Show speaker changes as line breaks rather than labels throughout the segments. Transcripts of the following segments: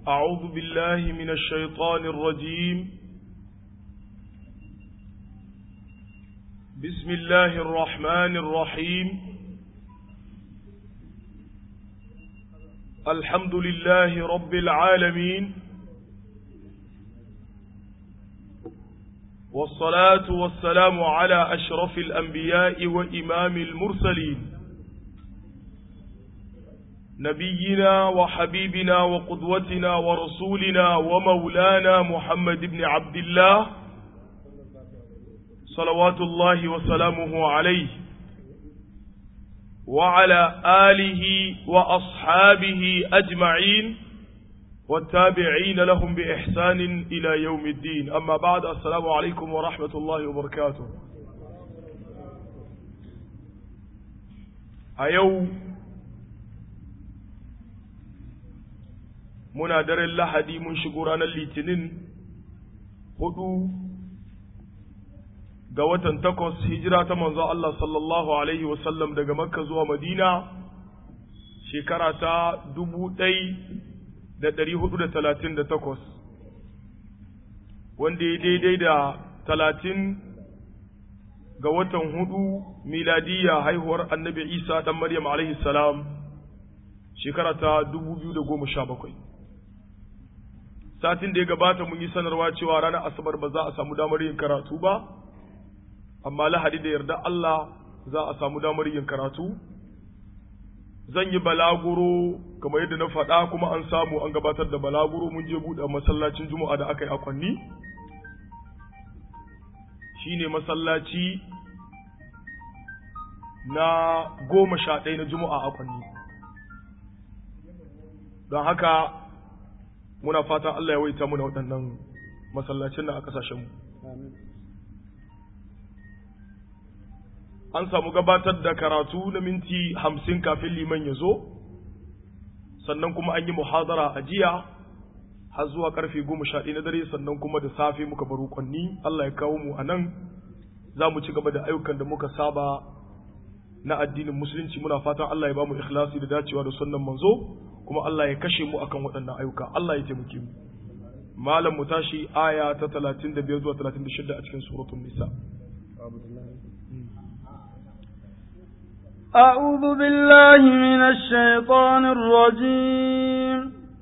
أعوذ بالله من الشيطان الرجيم بسم الله الرحمن الرحيم الحمد لله رب العالمين والصلاة والسلام على أشرف الأنبياء وإمام المرسلين نبينا وحبيبنا وقدوتنا ورسولنا ومولانا محمد بن عبد الله صلوات الله وسلامه عليه وعلى آله وأصحابه أجمعين والتابعين لهم بإحسان إلى يوم الدين أما بعد السلام عليكم ورحمة الله وبركاته أيوم muna daren lahadi mun shigo ranar litinin hudu ga watan takwas hijira ta manzo Allah sallallahu alaihi wasallam daga makka zuwa madina shekara ta dubu ɗai da ɗari hudu da talatin da takwas wanda ya daidai da talatin ga watan hudu miladiya haihuwar annabi isa ɗan maryam alaihi salam shekara ta dubu biyu da goma sha bakwai satin da ya gabata mun yi sanarwa cewa ranar asabar ba za a samu damar yin karatu ba amma lahadi da yarda Allah za a samu damar yin karatu zan yi balaguro kamar yadda na faɗa kuma an samu an gabatar da balaguro mun je buɗe masallacin juma'a da aka yi akwanni shine masallaci na goma sha ɗaya na juma'a akwanni don haka muna fatan Allah ya waita muna waɗannan masallacin na a ƙasashenmu. An samu gabatar da karatu na minti hamsin kafin liman ya zo, sannan kuma an yi muhazara a jiya har zuwa ƙarfe goma sha na dare sannan kuma da safe muka baro kwanni Allah ya kawo mu a nan za mu ci gaba da ayyukan da muka saba na addinin musulunci muna fatan Allah ya ba mu ikhlasi da dacewa da sunnan manzo kuma Allah ya kashe mu akan waɗannan ayyuka Allah ya taimake mu malam mu tashi aya ta 35 zuwa 36 a cikin suratul nisa
أعوذ بالله من الشيطان الرجيم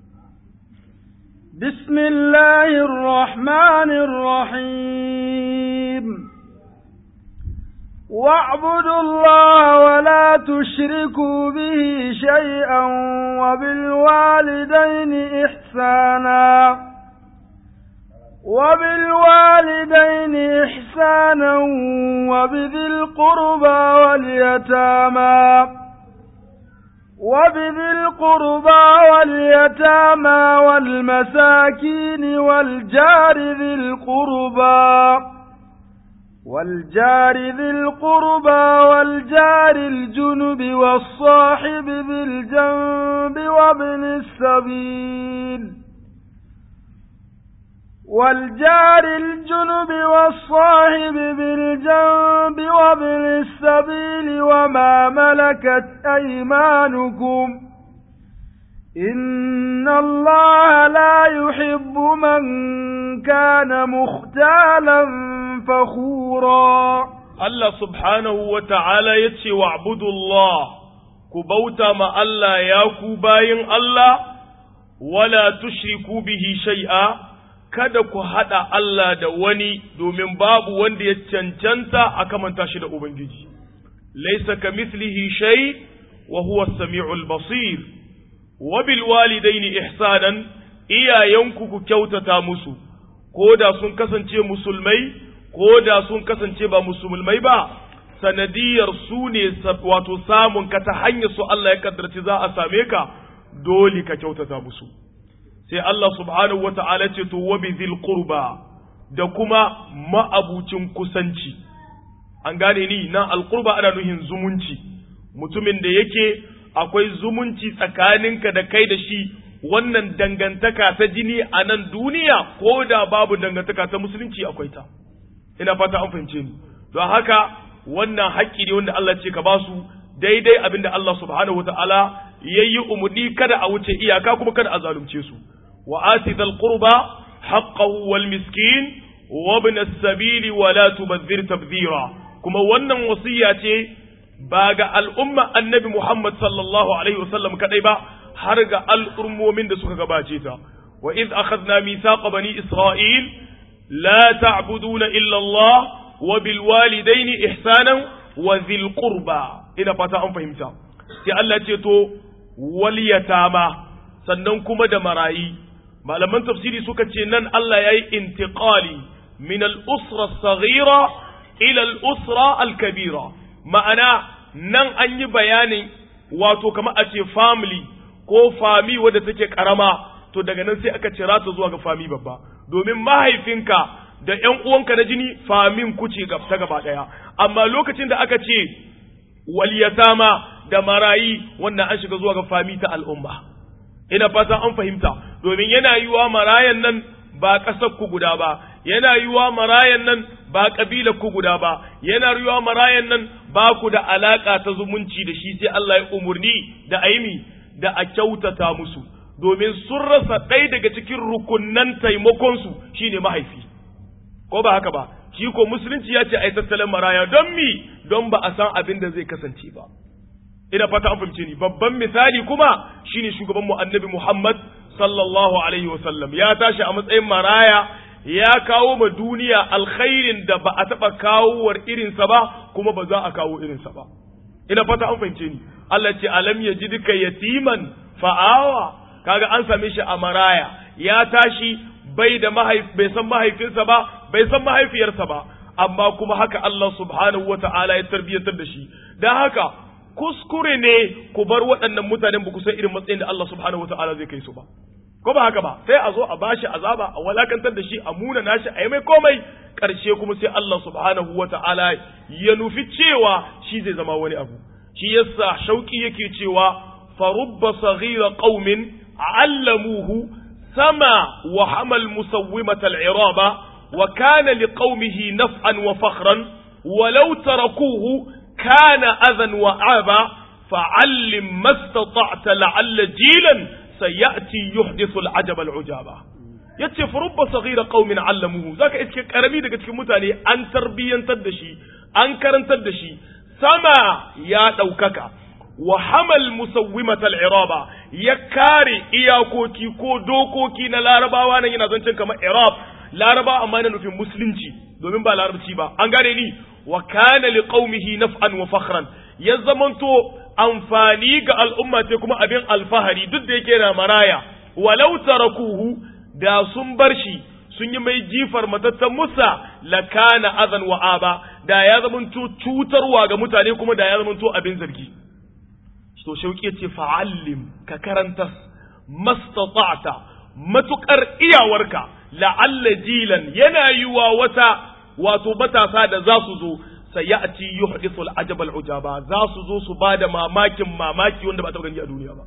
بسم الله الرحمن الرحيم واعبدوا الله ولا تشركوا به شيئا وبالوالدين إحسانا وبالوالدين إحسانا وبذي القربى واليتامى وبذي القربى واليتامى والمساكين والجار ذي القربى والجار ذي القربى والجار الجنب والصاحب بالجنب وابن السبيل والجار الجنب والصاحب بالجنب وابن السبيل وما ملكت أيمانكم إن الله لا يحب من كان مختالا فخورا
الله سبحانه وتعالى يتشي واعبدوا الله كبوتا ما الله ياكو باين الله ولا تشركوا به شيئا kada ku haɗa Allah da wani domin babu wanda ya cancanta a kamanta shi da Ubangiji. Laisa ka mislihi shay wa huwa sami'ul basir. wa bil walidaini ihsanan iyayenku ku kyautata musu ko da sun kasance musulmai ko da sun kasance ba musulmai ba sanadiyar su ne wato samun ka ta hanyar su Allah ya kaddarci za a same ka dole ka kyautata musu sai Allah subhanahu wata'ala ce to wa bizil qurba da kuma ma'abucin kusanci an gane ni nan alqurba ana nuhin zumunci mutumin da yake akwai zumunci tsakaninka da kai da shi wannan dangantaka ta jini a nan duniya ko da babu dangantaka ta musulunci akwai ta ina fata an fahimce ni don haka wannan haƙƙi ne wanda Allah ce ka ba su daidai abin da Allah subhanahu wataala ya yi umarni kada a wuce iyaka kuma kada a zalunce su wa ati dhal qurba haqqahu wal miskin wa ibn as-sabil wa la tubadhir tabdhira kuma wannan wasiya ce ba ga al'umma annabi Muhammad sallallahu alaihi wasallam kadai ba har ga al'ummomin da suka gabace ta wa iz akhadna mithaqa bani isra'il la ta'buduna illa Allah wa bil walidaini ihsanan wa dhil qurba ina fata an fahimta sai Allah ce to wal yatama sannan kuma da marayi malaman tafsiri suka ce nan Allah yayi intiqali min al usra saghira ila al usra al kabira ma'ana nan an yi bayanin wato kamar a ce family ko fami wadda take karama to daga nan sai aka cira ta zuwa ga fami babba domin mahaifinka da ƴan uwanka na jini famin kuce ta gaba ɗaya amma lokacin da aka ce waliyatama da marayi wannan an shiga zuwa ga fami ta al'umma ina fata an fahimta domin yana yiwa marayan nan ba ƙasar ku guda ba yana yiwa marayan nan ba ƙabilar ku guda ba yana yiwa marayan nan ba ku da alaƙa ta zumunci da shi sai Allah ya umurni da aimi da a kyautata musu domin sun rasa ɗaya daga cikin rukunnan taimakonsu shine mahaifi ko ba haka ba shi ko musulunci ya ce ai tattalin maraya don mi don ba a san abin da zai kasance ba ina fata an fahimce ni babban misali kuma shine shugaban mu annabi Muhammad sallallahu alaihi wasallam ya tashi a matsayin maraya ya kawo ma duniya alkhairin da ba a taɓa kawowar irinsa ba kuma ba za a kawo irinsa ba ina fata an fahimce ni Allah ce alam ya ji duka yatiman fa'awa kaga an same shi a maraya ya tashi bai da bai san mahaifinsa ba bai san mahaifiyarsa ba amma kuma haka Allah subhanahu wa ta'ala ya tarbiyyantar da shi dan haka kuskure ne ku bar waɗannan mutanen ba ku san irin matsayin da Allah subhanahu wa ta'ala zai kai su ba ko ba haka ba sai a zo a bashi azaba a walakantar da shi a muna nashi a yi mai komai ƙarshe kuma sai Allah subhanahu wa ta'ala ya nufi cewa shi zai zama wani abu shi yasa shauki yake cewa farubba saghira qaumin allamuhu sama wa hamal musawwimat al-iraba wa kana liqaumihi naf'an wa fakhran walau tarakuhu kana adhan wa aba fa'allim mastata'ta la'alla jilan sayati yuhdithu al-ajab al-ujaba yace farubba saghira qaumin allamuhu zaka iske karami daga cikin mutane an tarbiyantar da shi an karantar da shi sama ya ɗaukaka wa hamal musawwimatal iraba ya kare iyakoki ko dokoki na larabawa nan yana zancen kamar irab laraba amma yana nufin musulunci domin ba larabci ba an gane ni wa kana liqaumihi naf'an wa fakhran ya zamanto amfani ga al'umma ce kuma abin alfahari duk da yake na maraya walau tarakuhu da sun bar shi sun yi mai jifar matattan musa lakana azan wa aba da ya zamanto cutarwa ga mutane kuma da ya zamanto abin zargi to shauki ce fa'allim ka karanta mastata'ta matukar iyawarka la'alla jilan yana yiwa wata wato matasa da za su zo sayati yuhdithu al-ajab al-ujaba za su zo su bada mamakin mamaki wanda ba ta gani a duniya ba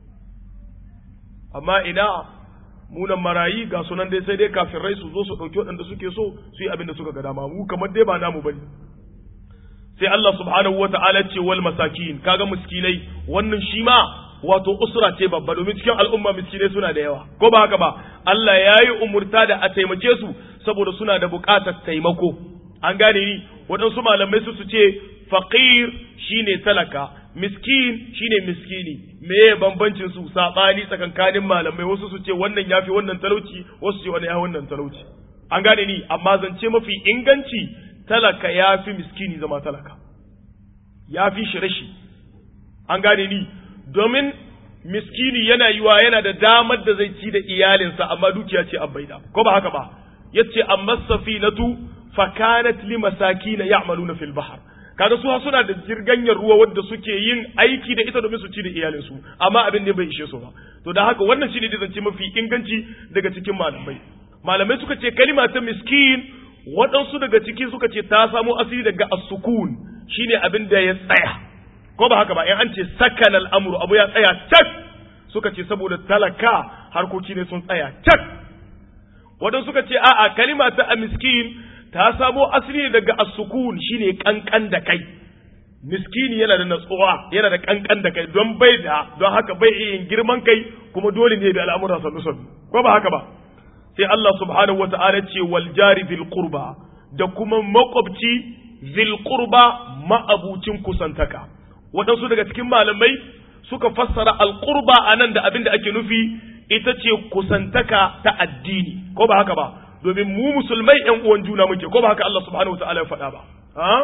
amma ina munan marayi ga sunan dai sai dai kafirai su zo su ɗauki waɗanda suke so su yi abin da suka ga dama mu kamar dai ba namu bane sai Allah subhanahu wata'ala ce wal masakin kaga miskinai wannan shi ma wato usra ce babba domin cikin al'umma miskinai suna da yawa ko ba haka ba Allah ya yi umurta da a taimake su saboda suna da buƙatar taimako an gane ni waɗansu malamai su su ce faqir shine talaka miskin shine miskini meye bambancin su sabani tsakankanin malamai wasu su ce wannan yafi wannan talauci wasu ce wannan yafi wannan talauci an gane ni amma zance mafi inganci talaka yafi miskini zama talaka yafi shi rashi an gane ni domin miskini yana yiwa yana da damar da zai ci da iyalinsa amma dukiya ce an baida ko ba haka ba yace amma safinatu fakanat limasakin ya'maluna fil bahr kaga su suna da jirganyar ruwa wadda suke yin aiki da ita domin su ci da iyalinsu amma abin ne bai ishe su ba to da haka wannan shine da zance mafi inganci daga cikin malamai malamai suka ce kalima ta miskin waɗansu daga ciki suka ce ta samo asali daga as-sukun shine abin da ya tsaya ko ba haka ba in an ce sakan al'amru abu ya tsaya cak suka ce saboda talaka harkoki ne sun tsaya cak waɗansu suka ce a'a kalima ta miskin ta samo asali daga as-sukun shine kankan da kai miskini yana da natsuwa yana da kankan da kai don bai da don haka bai iya yin girman kai kuma dole ne bi al'amuran sannu sannu ko ba haka ba sai Allah subhanahu wata'ala ce wal jari bil qurba da kuma makwabci zil qurba ma'abucin kusantaka waɗansu daga cikin malamai suka fassara al qurba anan da abin da ake nufi ita ce kusantaka ta addini ko ba haka ba domin mu musulmai ƴan uwan juna muke ko ba haka Allah subhanahu wata'ala ya faɗa ba ha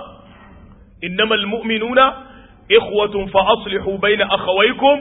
innamal mu'minuna ikhwatun fa aslihu baina akhawaykum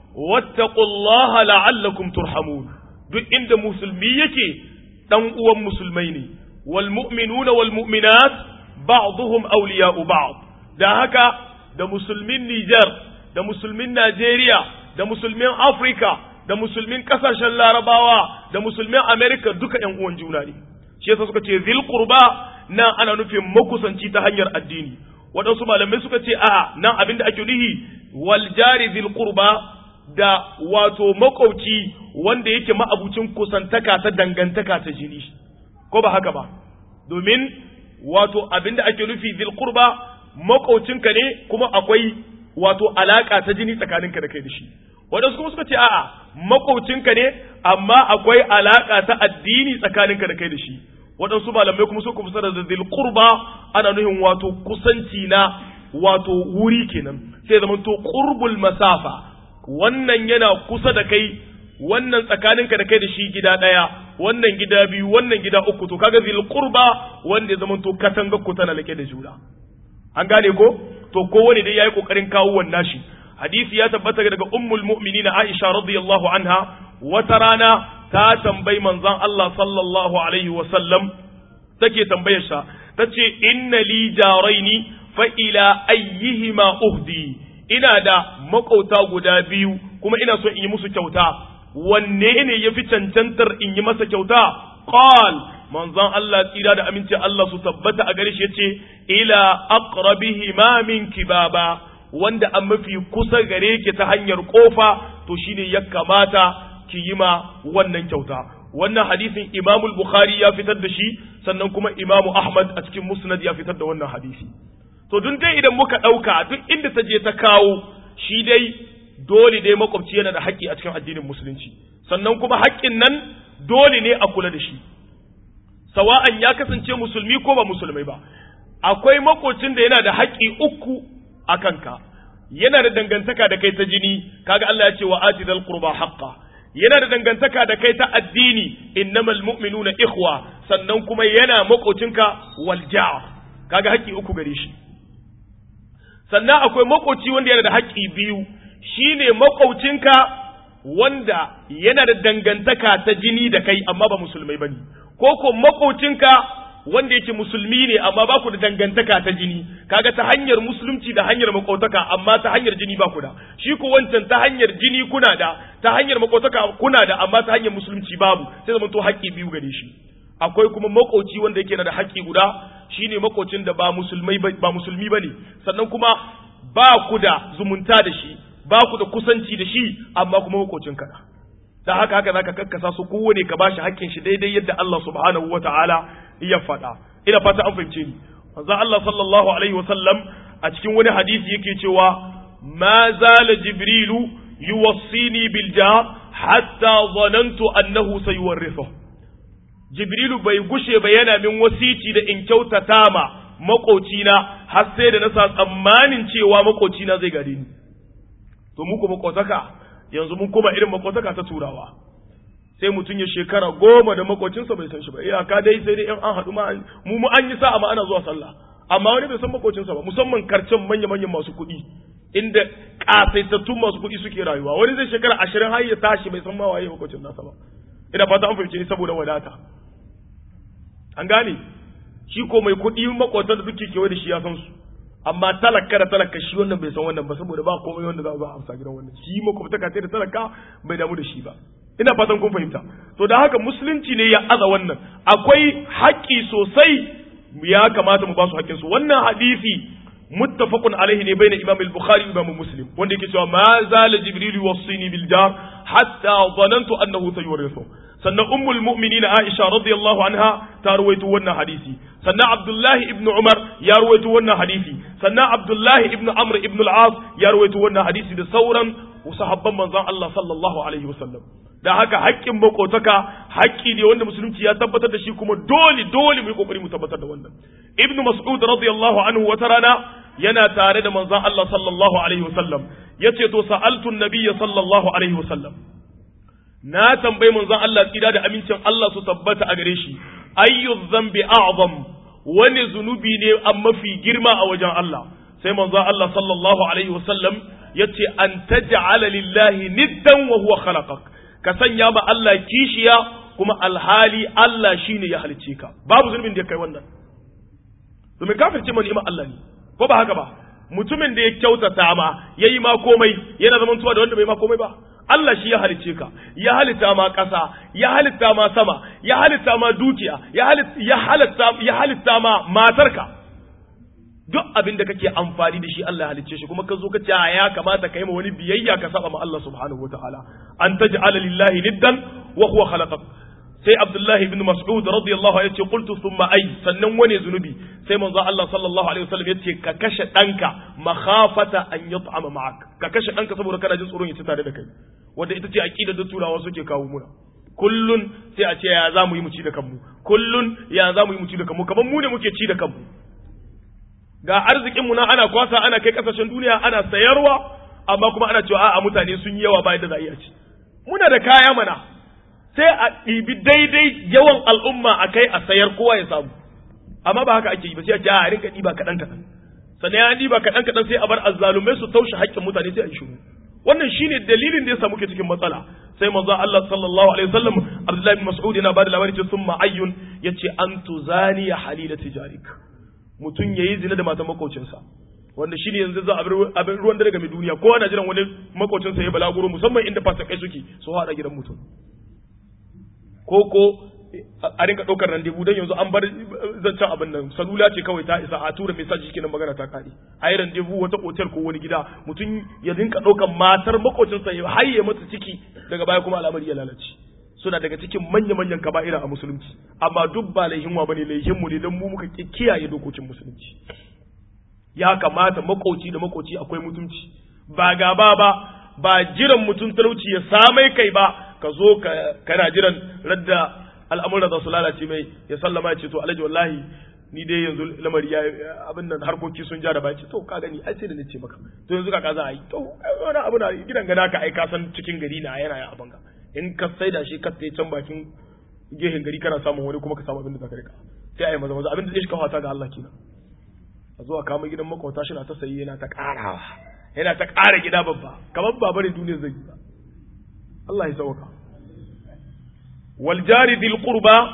wattaqullaha la'allakum turhamun duk inda musulmi yake dan uwan musulmai ne wal mu'minuna wal mu'minat ba'dhum awliya'u ba'd da haka da musulmin Niger da musulmin Najeriya da musulmin Afrika da musulmin kasashen Larabawa da musulmin America duka ƴan uwan juna ne shi yasa suka ce zil qurba nan ana nufin makusanci ta hanyar addini waɗansu malamai suka ce a nan abinda ake nuhi wal jari zil qurba da wato makwauci wanda yake ma'abucin kusantaka ta dangantaka ta jini ko ba haka ba domin wato abinda ake nufi zil qurba makwaucinka ne kuma akwai wato alaka ta jini tsakaninka da kai da shi waɗansu kuma suka ce a'a makwaucinka ne amma akwai alaka ta addini tsakaninka da kai da shi waɗansu malamai kuma suka fasara da zil qurba ana nuhin wato kusanci na wato wuri kenan sai zama to qurbul masafa wannan yana kusa da kai wannan tsakaninka da kai da shi gida ɗaya wannan gida biyu wannan gida uku to kaga zil qurba wanda ya zama to katanga ku tana lake da juna an gane ko to kowane dai yayi kokarin kawo wannan shi hadisi ya tabbata daga ummul mu'minina Aisha radiyallahu anha wata rana ta tambayi manzon Allah sallallahu alaihi wa sallam take tambayar sa tace inna li jaraini fa ila ayyihima uhdi ina da makauta guda biyu kuma ina so in yi musu kyauta wanne ne yafi cancantar in yi masa kyauta qal manzon Allah tsira da aminci Allah su tabbata a gare shi yace ila aqrabihima minki baba wanda an mafi kusa gare ki ta hanyar kofa to shine ya kamata ki yi ma wannan kyauta wannan hadisin Imam Bukhari ya fitar da shi sannan kuma Imam Ahmad a cikin Musnad ya fitar da wannan hadisi to dun dai idan muka dauka duk inda ta je ta kawo shi dai dole dai makwabci yana da haƙƙi a cikin addinin musulunci sannan kuma haƙƙin nan dole ne a kula da shi sawa'an ya kasance musulmi ko ba musulmai ba akwai makocin da yana da haƙƙi uku a kanka yana da dangantaka da kai ta jini kaga Allah ya ce wa atidal qurba haqqa yana da dangantaka da kai ta addini innamal mu'minuna ikhwa sannan kuma yana makocinka wal jar kaga haƙƙi uku gare shi sannan akwai makoci wanda yana da haƙƙi biyu shine makocinka wanda yana da dangantaka ta jini da kai amma ba musulmai bane ko ko makocinka wanda yake musulmi ne amma ba ku da dangantaka ta jini kaga ta hanyar musulunci da hanyar makotaka amma ta hanyar jini ba ku da shi ko wancan ta hanyar jini kuna da ta hanyar makotaka kuna da amma ta hanyar musulunci babu sai zama to haƙƙi biyu gare shi akwai kuma makoci wanda yake da haƙƙi guda shine makocin da ba musulmai ba musulmi bane sannan kuma ba ku da zumunta da shi ba ku da kusanci da shi amma kuma makocin ka da haka haka zaka kakkasa su kowane ka bashi haƙƙin shi daidai yadda Allah subhanahu wataala ya faɗa ina fata an fahimce ni manzo Allah sallallahu alaihi wasallam a cikin wani hadisi yake cewa ma zala jibrilu yuwassini bil jar hatta zanantu annahu sayuwarrithu jibrilu bai gushe ba yana min wasici da in kyautata ma makocina har sai da na sa tsammanin cewa makocina zai gade ni to mu ko makotaka yanzu mun koma irin makotaka ta turawa sai mutum ya shekara goma da makocinsa bai san shi ba iyaka dai sai dai in an haɗu ma mu mu an yi sa'a ma ana zuwa sallah amma wani bai san makocinsa ba musamman karcen manya manyan masu kuɗi inda ƙasaitattun masu kuɗi suke rayuwa wani zai shekara ashirin har ya tashi bai san ma waye makocin nasa ba ina fata an fahimce ni saboda wadata an gane shi ko mai kuɗi makotan da duke kewaye da shi ya san su amma talaka da talaka shi wannan bai san wannan ba saboda ba komai wanda za a zo a amsa gidan wannan shi makwabtaka sai da talaka bai damu da shi ba ina fatan kun fahimta to da haka musulunci ne ya aza wannan akwai haƙƙi sosai ya kamata mu ba su haƙƙin su wannan hadisi muttafaqun alaihi ne bayna imam al-bukhari wa imam muslim wanda yake cewa ma zala jibril yuwassini bil jar hatta dhanantu annahu sayurithu sannan ummul mu'minin aisha radiyallahu anha ta ruwaito wannan hadisi sannan abdullahi ibn umar ya ruwaito wannan hadisi sannan abdullahi ibn amr ibn al-as ya ruwaito wannan hadisi da sauran sahabban manzon Allah sallallahu alaihi wasallam da haka haƙƙin makotaka haƙƙi ne wanda musulunci ya tabbatar da shi kuma dole dole mu yi kokari mu tabbatar da wannan ibnu mas'ud radiyallahu anhu wata rana yana tare da manzon Allah sallallahu alaihi wasallam yace to sa'altu an-nabiyya sallallahu alaihi wasallam na tambayi manzon Allah tsira da amincin Allah su tabbata a gare shi ayyu dhanbi a'zam wani zunubi ne an mafi girma a wajen Allah sai manzon Allah sallallahu alaihi wasallam yace an taj'ala lillahi niddan wa huwa khalaqak ka sanya ma Allah kishiya kuma alhali Allah shine ya halicce ka babu zulmin da ya kai wannan domin kafirce ma ni'imar Allah ne ko ba haka ba mutumin da ya kyautata ma yayi ma komai yana zaman tuwa da wanda bai ma komai ba Allah shi ya halicce ka ya halitta ma ƙasa ya halitta ma sama ya halitta ma dukiya ya halitta ya halitta ma matarka duk abin da kake amfani da shi Allah ya halicce shi kuma ka zo ka ce ya kamata ka yi ma wani biyayya ka saba ma Allah subhanahu wataala an taj'ala lillahi niddan wa huwa khalaqak sai Abdullah ibn Mas'ud radiyallahu anhu yace qultu thumma ay sannan wani zunubi sai manzo Allah sallallahu alaihi wasallam yace ka kashe danka makhafata an yut'ama ma'ak ka kashe danka saboda kana jin tsoron ya ci tare da kai wanda ita ce aqidar da turawa suke kawo muna kullun sai a ce ya za mu yi mu ci da kanmu kullun ya za mu yi mu ci da kanmu kamar mu ne muke ci da kanmu ga arzikinmu na ana kwasa ana kai kasashen duniya ana sayarwa amma kuma ana cewa a'a mutane sun yi yawa bayan da za a iya ci muna da kaya mana sai a ɗibi daidai yawan al'umma a kai a sayar kowa ya samu amma ba haka ake yi ba sai a ce a rinka ɗiba kaɗan kaɗan sannan ya ɗiba kaɗan kaɗan sai a bar azzalumai su taushe haƙƙin mutane sai a yi shiru wannan shine dalilin da yasa muke cikin matsala sai manzo Allah sallallahu alaihi wasallam Abdullahi bin Mas'ud yana bada labari ce summa ayyun yace an tuzani halila tijarik mutum yayi zina da matan makocinsa wanda shine yanzu za abin ruwan dare game duniya kowa na jiran wani makocinsa ya balaguro musamman inda fasikai suke su haɗa gidan mutum ko ko a rinka ɗaukar randevu don yanzu an bar zancen abin nan salula ce kawai ta isa a tura message kenan magana ta kare a yi randevu wata otel ko wani gida mutum ya rinka ɗaukar matar makocinsa ya haye mata ciki daga baya kuma al'amari ya lalace suna daga cikin manya-manyan kaba'ira a musulunci amma duk ba laihinwa bane laihinmu ne don mu muka kiyaye dokokin musulunci ya kamata makoci da makoci akwai mutunci ba gaba ba ba jiran mutum talauci ya samai kai ba ka zo kana jiran radda al'amuran za su lalace mai ya sallama ya ce to alhaji wallahi ni dai yanzu lamari ya abin nan harkoki sun ja da baki to ka gani ai sai da nace maka to yanzu ka za a yi to wani abu na gidan gana ka ai ka san cikin gari na yana ya abanga in ka saida shi ka tsaye can bakin gehen gari kana samun wani kuma ka samu abin da zaka rika sai ai maza maza abin da zai shi kawata ga Allah kenan a zuwa kama gidan makwata shi na ta sayi yana ta karawa yana ta kara gida babba kamar ba barin duniya zai yi ba Allah ya sauka wal jari dil qurba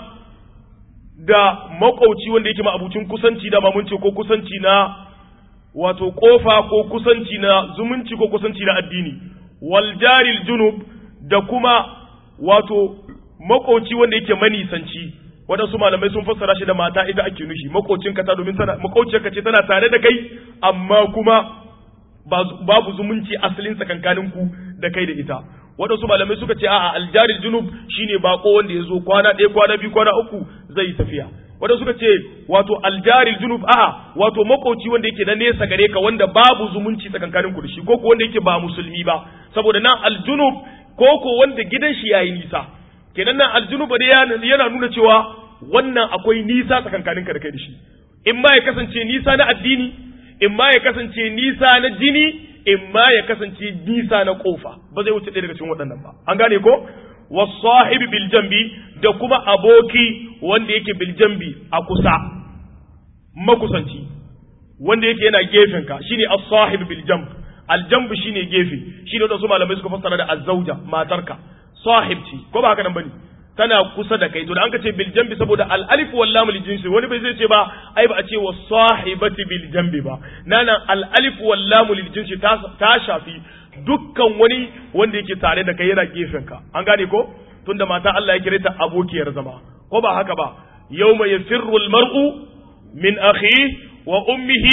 da makauci wanda yake ma'abucin kusanci da mun ce ko kusanci na wato kofa ko kusanci na zumunci ko kusanci na addini wal jaril junub da kuma wato makauci wanda yake manisanci waɗansu malamai sun fassara shi da mata ita ake nushi makocin ka ta domin tana makociyarka ce tana tare da kai amma kuma babu zumunci asalin tsakankanin ku da kai da ita waɗansu malamai suka ce a'a aljaril junub shine bako wanda ya zo kwana ɗaya kwana biyu kwana uku zai yi tafiya waɗansu suka ce wato aljaril junub a'a wato makoci wanda yake na nesa gare ka wanda babu zumunci tsakankanin ku da shi ko ko wanda yake ba musulmi ba saboda nan aljunub ko ko wanda gidan shi yayi nisa kenan nan aljunub da yana nuna cewa wannan akwai nisa tsakankanin ka da kai da shi in ma ya kasance nisa na addini in ma ya kasance nisa na jini in ma ya kasance nisa na kofa ba zai wuce ɗaya daga cikin waɗannan ba an gane ko wasahibi bil jambi da kuma aboki wanda yake bil jambi a kusa makusanci wanda yake yana gefen ka shine as-sahib bil jamb al-jamb shine gefe shine wanda su malamai suka fassara da az-zawja matarka sahib ce ko ba haka nan bane tana kusa da kai to da an ka ce bil jambi saboda al alif wal lam lil jinsi wani bai zai ce ba ai ba a ce wa sahibati bil jambi ba nana al alif wal lam lil jinsi ta, ta shafi dukkan wani wanda yake tare da kai yana gefen ka an gane ko tunda mata Allah ya kire ta abokiyar zama ko ba haka ba yawma yafirru al mar'u min akhihi wa ummihi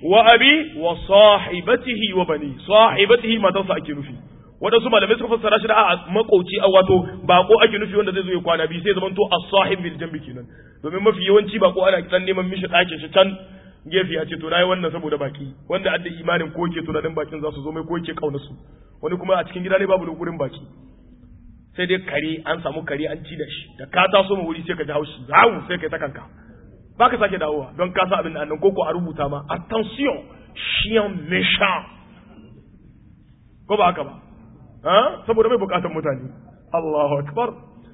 wa abi wa sahibatihi wa bani sahibatihi matarsa ake nufi wadansu malamai suka fassara shi da a makoci a wato bako ake nufi wanda zai zo ya kwana biyu sai zaman to as-sahib bil jambi kenan domin mafi yawanci bako ana dan neman mishi ɗakin shi can gefe ya ce to nayi wannan saboda baki wanda adda imanin ko yake tunanin bakin za su zo mai ko yake kauna su wani kuma a cikin gida ne babu gurin baki sai dai kare an samu kare an ci da shi da ka taso mu wuri sai ka ji haushi zawu sai kai ta kanka ba ka sake dawowa don ka sa abin da annan koko a rubuta ma attention chien méchant ko ba haka ba ha saboda mai bukatar mutane Allahu akbar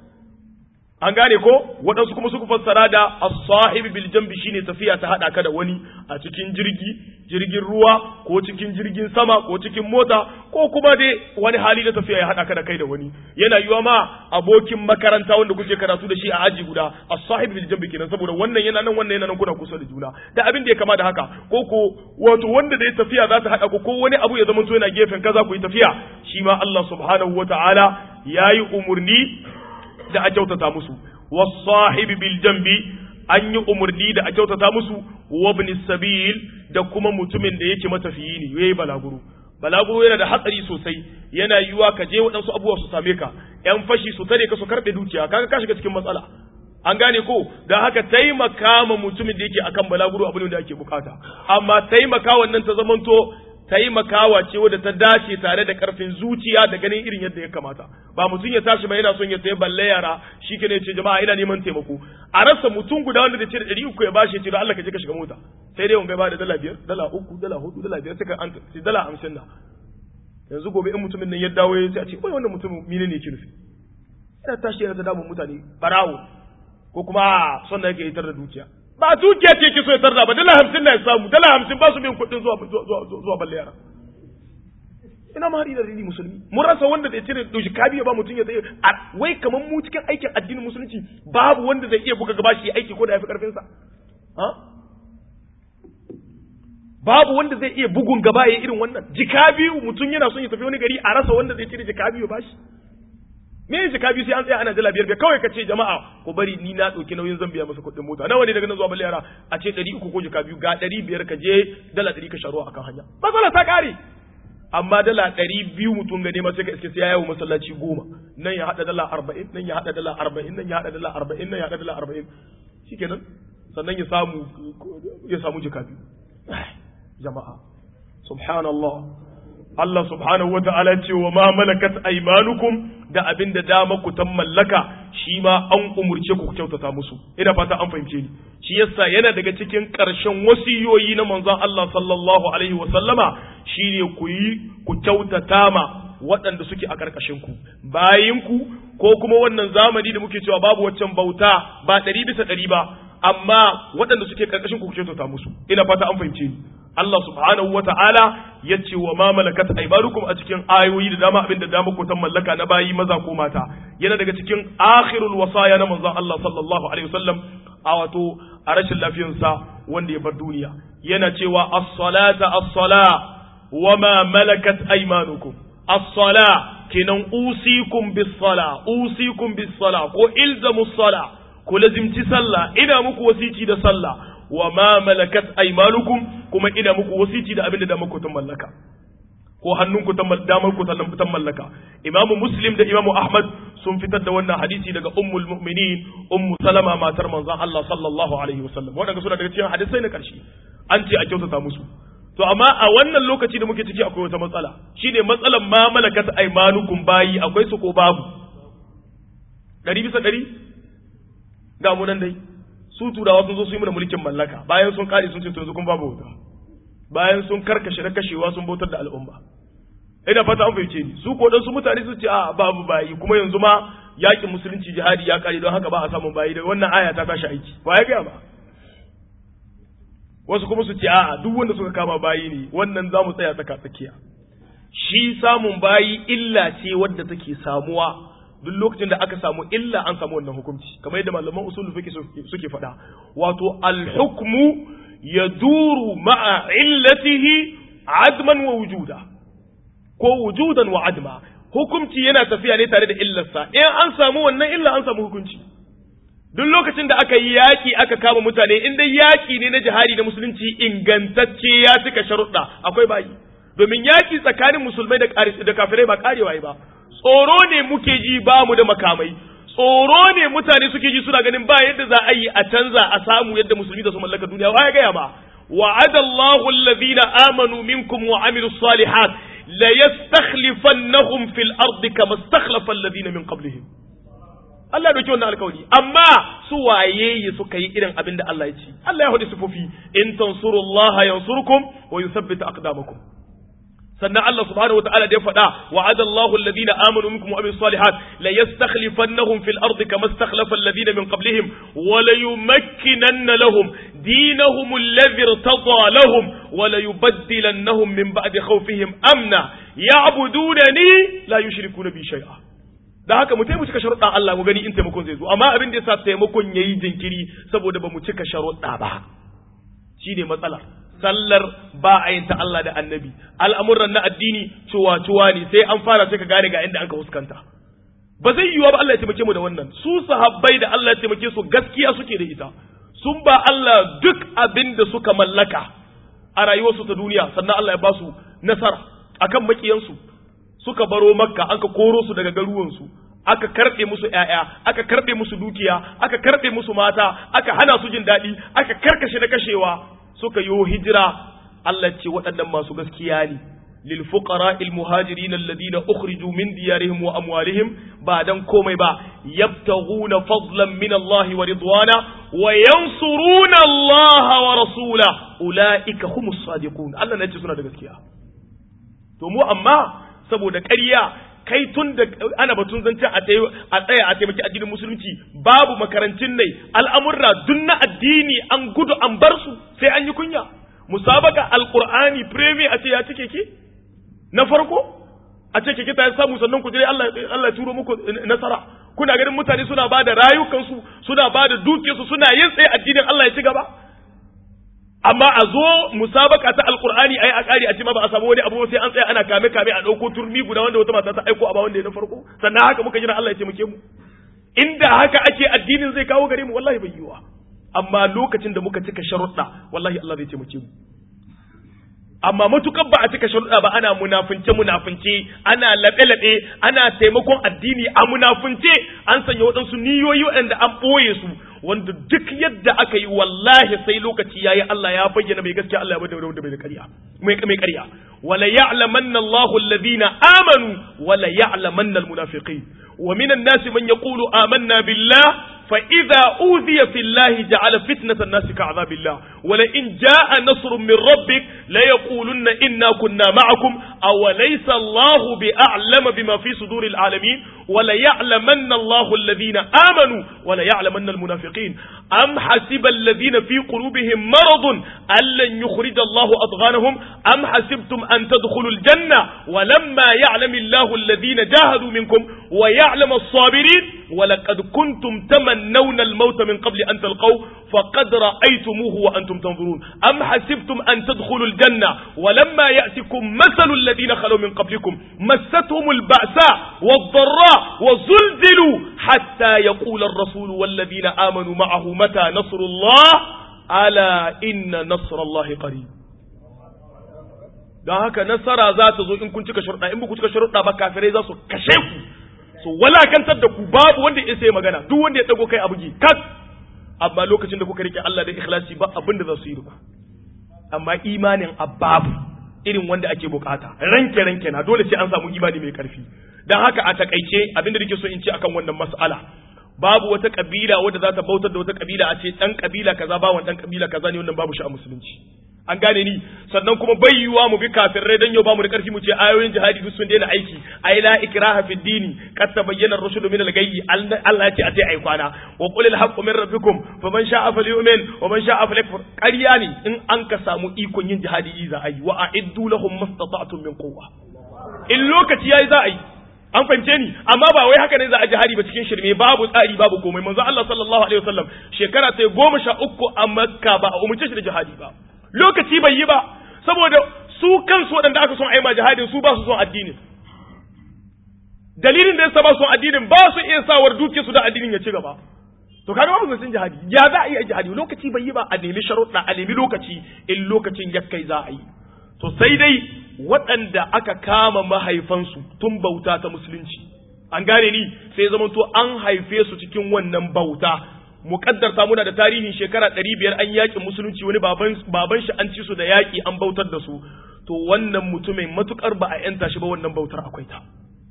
an gane ko waɗansu kuma suka fassara da as-sahib bil jambi shine tafiya ta hada ka da wani a cikin jirgi jirgin ruwa ko cikin jirgin sama ko cikin mota ko kuma dai wani hali na tafiya ya hada ka da kai da wani yana yiwa ma abokin makaranta wanda kuke karatu da shi a aji guda as-sahib bil jambi kenan saboda wannan yana nan wannan yana nan kuna kusa da juna da abin da ya kama da haka ko ko wato wanda da ya tafiya za ta hada ku ko wani abu ya zama to yana gefen kaza ku yi tafiya shi ma Allah subhanahu wataala yayi umurni da a kyautata musu wasahibi bil jambi an yi umarni da a kyautata musu wabni sabil da kuma mutumin da yake matafiyi ne yayi balaguro balaguro yana da hatsari sosai yana yiwa ka je waɗansu abubuwa su same ka yan fashi su tare ka su karɓe dukiya kaga ka shiga cikin matsala an gane ko da haka taimaka ma mutumin da yake akan balaguro abu ne da ake bukata amma taimaka wannan ta zamanto taimakawa ce wadda ta dace tare da karfin zuciya da ganin irin yadda ya kamata ba mutum ya tashi ba yana son ya sayi balle yara shi ke ne ce jama'a ina neman taimako a rasa mutum guda wanda da ce da ɗari uku ya bashi ya ce da Allah ka je ka shiga mota sai dai wanga ba da dala biyar dala uku dala hudu dala biyar sai ka an sai dala hamsin na yanzu gobe in mutumin nan ya dawo ya ce a ce wai wannan mutum mine ne ke nufi ina tashi yana ta damun mutane barawo ko kuma son da yake yitar da dukiya ba dukiya ce ke so ya tarda ba dala hamsin na ya samu dala hamsin ba su bin kuɗin zuwa zuwa balle yara ina ma da rini musulmi mun rasa wanda zai cire doshi kabiya ba mutum ya tsaye wai kamar mu cikin aikin addinin musulunci babu wanda zai iya buga gaba shi aiki ko da ya fi karfin sa babu wanda zai iya bugun gaba ya irin wannan jika biyu mutum yana son ya tafi wani gari a rasa wanda zai cire jika biyu ba shi me yin jika biyu sai an tsaya ana dala biyar biyar kawai ka ce jama'a ku bari ni na ɗauki nauyin zan biya masa kuɗin mota nawa ne daga nan zuwa balle yara a ce ɗari uku ko jika biyu ga ɗari biyar ka je dala ɗari ka sharuwa akan hanya matsala ta ƙare amma dala ɗari biyu mutum ga nema sai ka iske sai ya yawo masallaci goma nan ya haɗa dala arba'in nan ya haɗa dala arba'in nan ya haɗa dala arba'in nan ya haɗa dala arba'in shikenan sannan ya samu ya samu jika biyu jama'a subhanallah Allah subhanahu wa ta'ala ce wa ma malakat aymanukum da abin da dama ku tan mallaka shi ma an umurce ku kyautata musu ina fata an fahimce ni shi yasa yana daga cikin ƙarshen wasiyoyi na manzon Allah sallallahu alaihi wa sallama shine ku yi ku kyautata ma waɗanda suke a ƙarƙashin ku bayin ku ko kuma wannan zamani da muke cewa babu waccan bauta ba ɗari bisa ɗari ba amma waɗanda suke ƙarƙashin ku ku kyautata musu ina fata an fahimce ni Allah subhanahu wa ta'ala ya ce wa ma malakat aimanukum a cikin ayoyi da dama abin da dama ko tan mallaka na bayi maza ko mata yana daga cikin akhirul wasaya na manzon Allah sallallahu alaihi wasallam a wato a rashin lafiyarsa wanda ya bar duniya yana cewa as-salata as-sala wa ma malakat aymanukum as-sala kenan usikum bis-sala usikum bis-sala ko ilzamu sala ku lazimci sallah ina muku wasici da sallah wa ma malakat aymanukum kuma ina muku wasiti da abin da damar ku ta mallaka ko hannunku ta damar ku ta mallaka imamu muslim da imamu ahmad sun fitar da wannan hadisi daga ummul mu'minin ummu salama matar manzon Allah sallallahu alaihi wasallam wadanda suna daga cikin hadisai na karshe an ce a kyautata musu to amma a wannan lokaci da muke ciki akwai wata matsala shine matsalan ma malakat aymanukum bayi akwai su ko babu ɗari bisa ɗari ga mu nan dai su turawa sun zo su yi mana mulkin mallaka bayan sun kare sun ce to yanzu kun babu wuta bayan sun karkashe na kashewa sun bautar da al'umma ina fata an fahimce ni su ko dan su mutane su ce a babu bayi kuma yanzu ma yakin musulunci jihadi ya kare don haka ba a samun bayi da wannan aya ta tashi aiki ba ya gaya ba wasu kuma su ce a duk wanda suka kama bayi ne wannan za mu tsaya tsaka tsakiya shi samun bayi illa ce wadda take samuwa duk lokacin da aka samu illa an samu wannan hukunci kamar yadda malaman usul fiqh suke faɗa wato al-hukmu yaduru ma'a illatihi adman wa wujuda ko wujudan wa adma hukunci yana tafiya ne tare da illarsa in an samu wannan illa an samu hukunci duk lokacin da aka yi yaƙi aka kama mutane in dai yaƙi ne na jihadi na musulunci ingantacce ya cika sharuɗa akwai bayi domin yaƙi tsakanin musulmai da kafirai ba karewa ba tsoro ne muke ji ba mu da makamai tsoro ne mutane suke ji suna ganin ba yadda za a yi a canza a samu yadda musulmi da su mallaka duniya wa ya gaya ba wa'ada Allahu alladhina amanu minkum wa amilus salihat la yastakhlifannahum fil ardi kama istakhlafa alladhina min qablihim Allah dauki wannan alkawari amma su waye suka yi irin abin da Allah ya ce Allah ya hudu sifofi in tansurullaha yansurkum wa yuthabbit aqdamakum sannan Allah subhanahu wataala da ya faɗa wa'ada Allahu alladhina amanu minkum wa amilus salihat la yastakhlifannahum fil ardi kama istakhlafa alladhina min qablihim wa la yumakkinanna lahum dinahum alladhi irtada lahum wa la yubaddilannahum min ba'di khawfihim amna ya'budunani la yushrikuna bi shay'a da haka mu taimu cika sharuɗan Allah mu gani in taimakon zai zo amma abin da yasa taimakon yayi jinkiri saboda ba mu cika sharuɗa ba shine matsala sallar ba a yin ta Allah da annabi al'amuran na addini cuwa-cuwa ne sai an fara sai ka gane ga inda an ka fuskanta ba zai yiwuwa ba Allah ya taimake mu da wannan su sahabbai da Allah ya taimake su gaskiya suke da ita sun ba Allah duk abin da suka mallaka a rayuwarsu ta duniya sannan Allah ya ba su nasara akan makiyansu suka baro makka an ka koro su daga garuwansu aka karɓe musu ‘ya'ya, aka karɓe musu dukiya, aka karɓe musu mata, aka hana su jin daɗi, aka karkashe na kashewa, suka yi hijira Allah ce waɗannan masu gaskiya ne lil fuqara al muhajirin alladhina ukhriju min diyarihim wa amwalihim ba dan komai ba yabtaghuna fadlan min Allah wa ridwana wa yansuruna Allah wa rasula ulaika humus sadiqun Allah ne ce suna da gaskiya to mu amma saboda ƙarya kai tun da ana batun zancen a tsaya a taimaki addinin musulunci babu makarantun nai al'amurra duk na addini an gudu an bar su sai an yi kunya musabaka alqur'ani premier a ce ya cike ki na farko a ce kike ta samu sannan ku je Allah Allah ya turo muku nasara kuna ganin mutane suna ba da rayukansu suna ba da dukiyarsu suna yin tsaye addinin Allah ya ci gaba amma a zo musabaka ta alqur'ani ai a kare a ce ma ba a samu wani abu sai an tsaya ana kame kame a dauko turmi guda wanda wata mata ta aiko a ba wanda ya na farko sannan haka muka jira Allah ya taimake mu inda haka ake addinin zai kawo gare mu wallahi bai yiwa amma lokacin da muka cika sharuɗa wallahi Allah zai taimake mu amma matukar ba a cika sharuɗa ba ana munafunce munafunce ana laɓe laɓe ana taimakon addini a munafunce an sanya waɗansu niyoyi waɗanda an ɓoye su wanda duk yadda aka yi wallahi sai lokaci yayi Allah ya bayyana mai gaskiya Allah ya bayyana wanda bai da ƙarya mai mai ƙarya wala ya'lamanna Allahu alladhina amanu wala ya'lamanna almunafiqin wa minan nasi man yaqulu amanna billah فإذا أوذي في الله جعل فتنة الناس كعذاب الله ولئن جاء نصر من ربك ليقولن إنا كنا معكم أوليس الله بأعلم بما في صدور العالمين وليعلمن الله الذين آمنوا وليعلمن المنافقين أم حسب الذين في قلوبهم مرض أن لن يخرج الله أضغانهم أم حسبتم أن تدخلوا الجنة ولما يعلم الله الذين جاهدوا منكم ويعلم الصابرين ولقد كنتم تمنون الموت من قبل أن تلقوا فقد رأيتموه وأنتم تنظرون أم حسبتم أن تدخلوا الجنة ولما يأتكم مثل الذين خلوا من قبلكم مستهم البأساء والضراء وزلزلوا حتى يقول الرسول والذين آمنوا معه متى نصر الله ألا إن نصر الله قريب don haka nasara za ta zo in kun cika sharuɗa in ba ku cika sharuɗa ba kafirai za su kashe ku su walakantar da ku babu wanda ya sai magana duk wanda ya dago kai a bugi kat amma lokacin da kuka rike Allah da ikhlasi ba abin da za su yi ku amma imanin ababu irin wanda ake bukata ranke ranke na dole sai an samu imani mai karfi dan haka a takaice abin da nake so in ce akan wannan mas'ala babu wata kabila wadda za ta bautar da wata kabila a ce dan kabila kaza ba dan kabila kaza ne wannan babu shi a musulunci an gane ni sannan kuma bai yiwa mu bi kafirai dan yau ba mu da karfi mu ce ayoyin jihadi duk sun daina aiki ai la ikraha fi dini qad tabayyana ar-rushd min al-ghayy Allah ya ce a tai ai kwana wa qul al-haqqu min rabbikum faman sha'a falyu'min wa man sha'a falyakfur ƙarya ne in an ka samu ikon yin jihadi za a yi wa a'iddu lahum mastata'tum min quwwa in lokaci yayi za a yi an fahimce ni amma ba wai haka ne za a jihadi ba cikin shirme babu tsari babu komai manzo Allah sallallahu alaihi wasallam shekara ta goma sha uku a Makka ba a umurce shi da jihadi ba lokaci bai yi ba saboda su kansu waɗanda aka son aima jihadin su ba su son addinin dalilin da yasa ba su son addinin ba su iya sawar duke su da addinin ya ci gaba to kaga ba musulmin jihadi ya za a yi jihadi lokaci bai yi ba a nemi sharuɗa a nemi lokaci in lokacin ya kai za a yi to sai dai waɗanda aka kama mahaifansu tun bauta ta musulunci an gane ni sai zama to an haife su cikin wannan bauta muƙaddarta muna da tarihin shekara ɗari biyar an yaƙin musulunci wani baban shi an ci su da yaƙi an bautar da su to wannan mutumin matukar ba a yanta shi ba wannan bautar akwai ta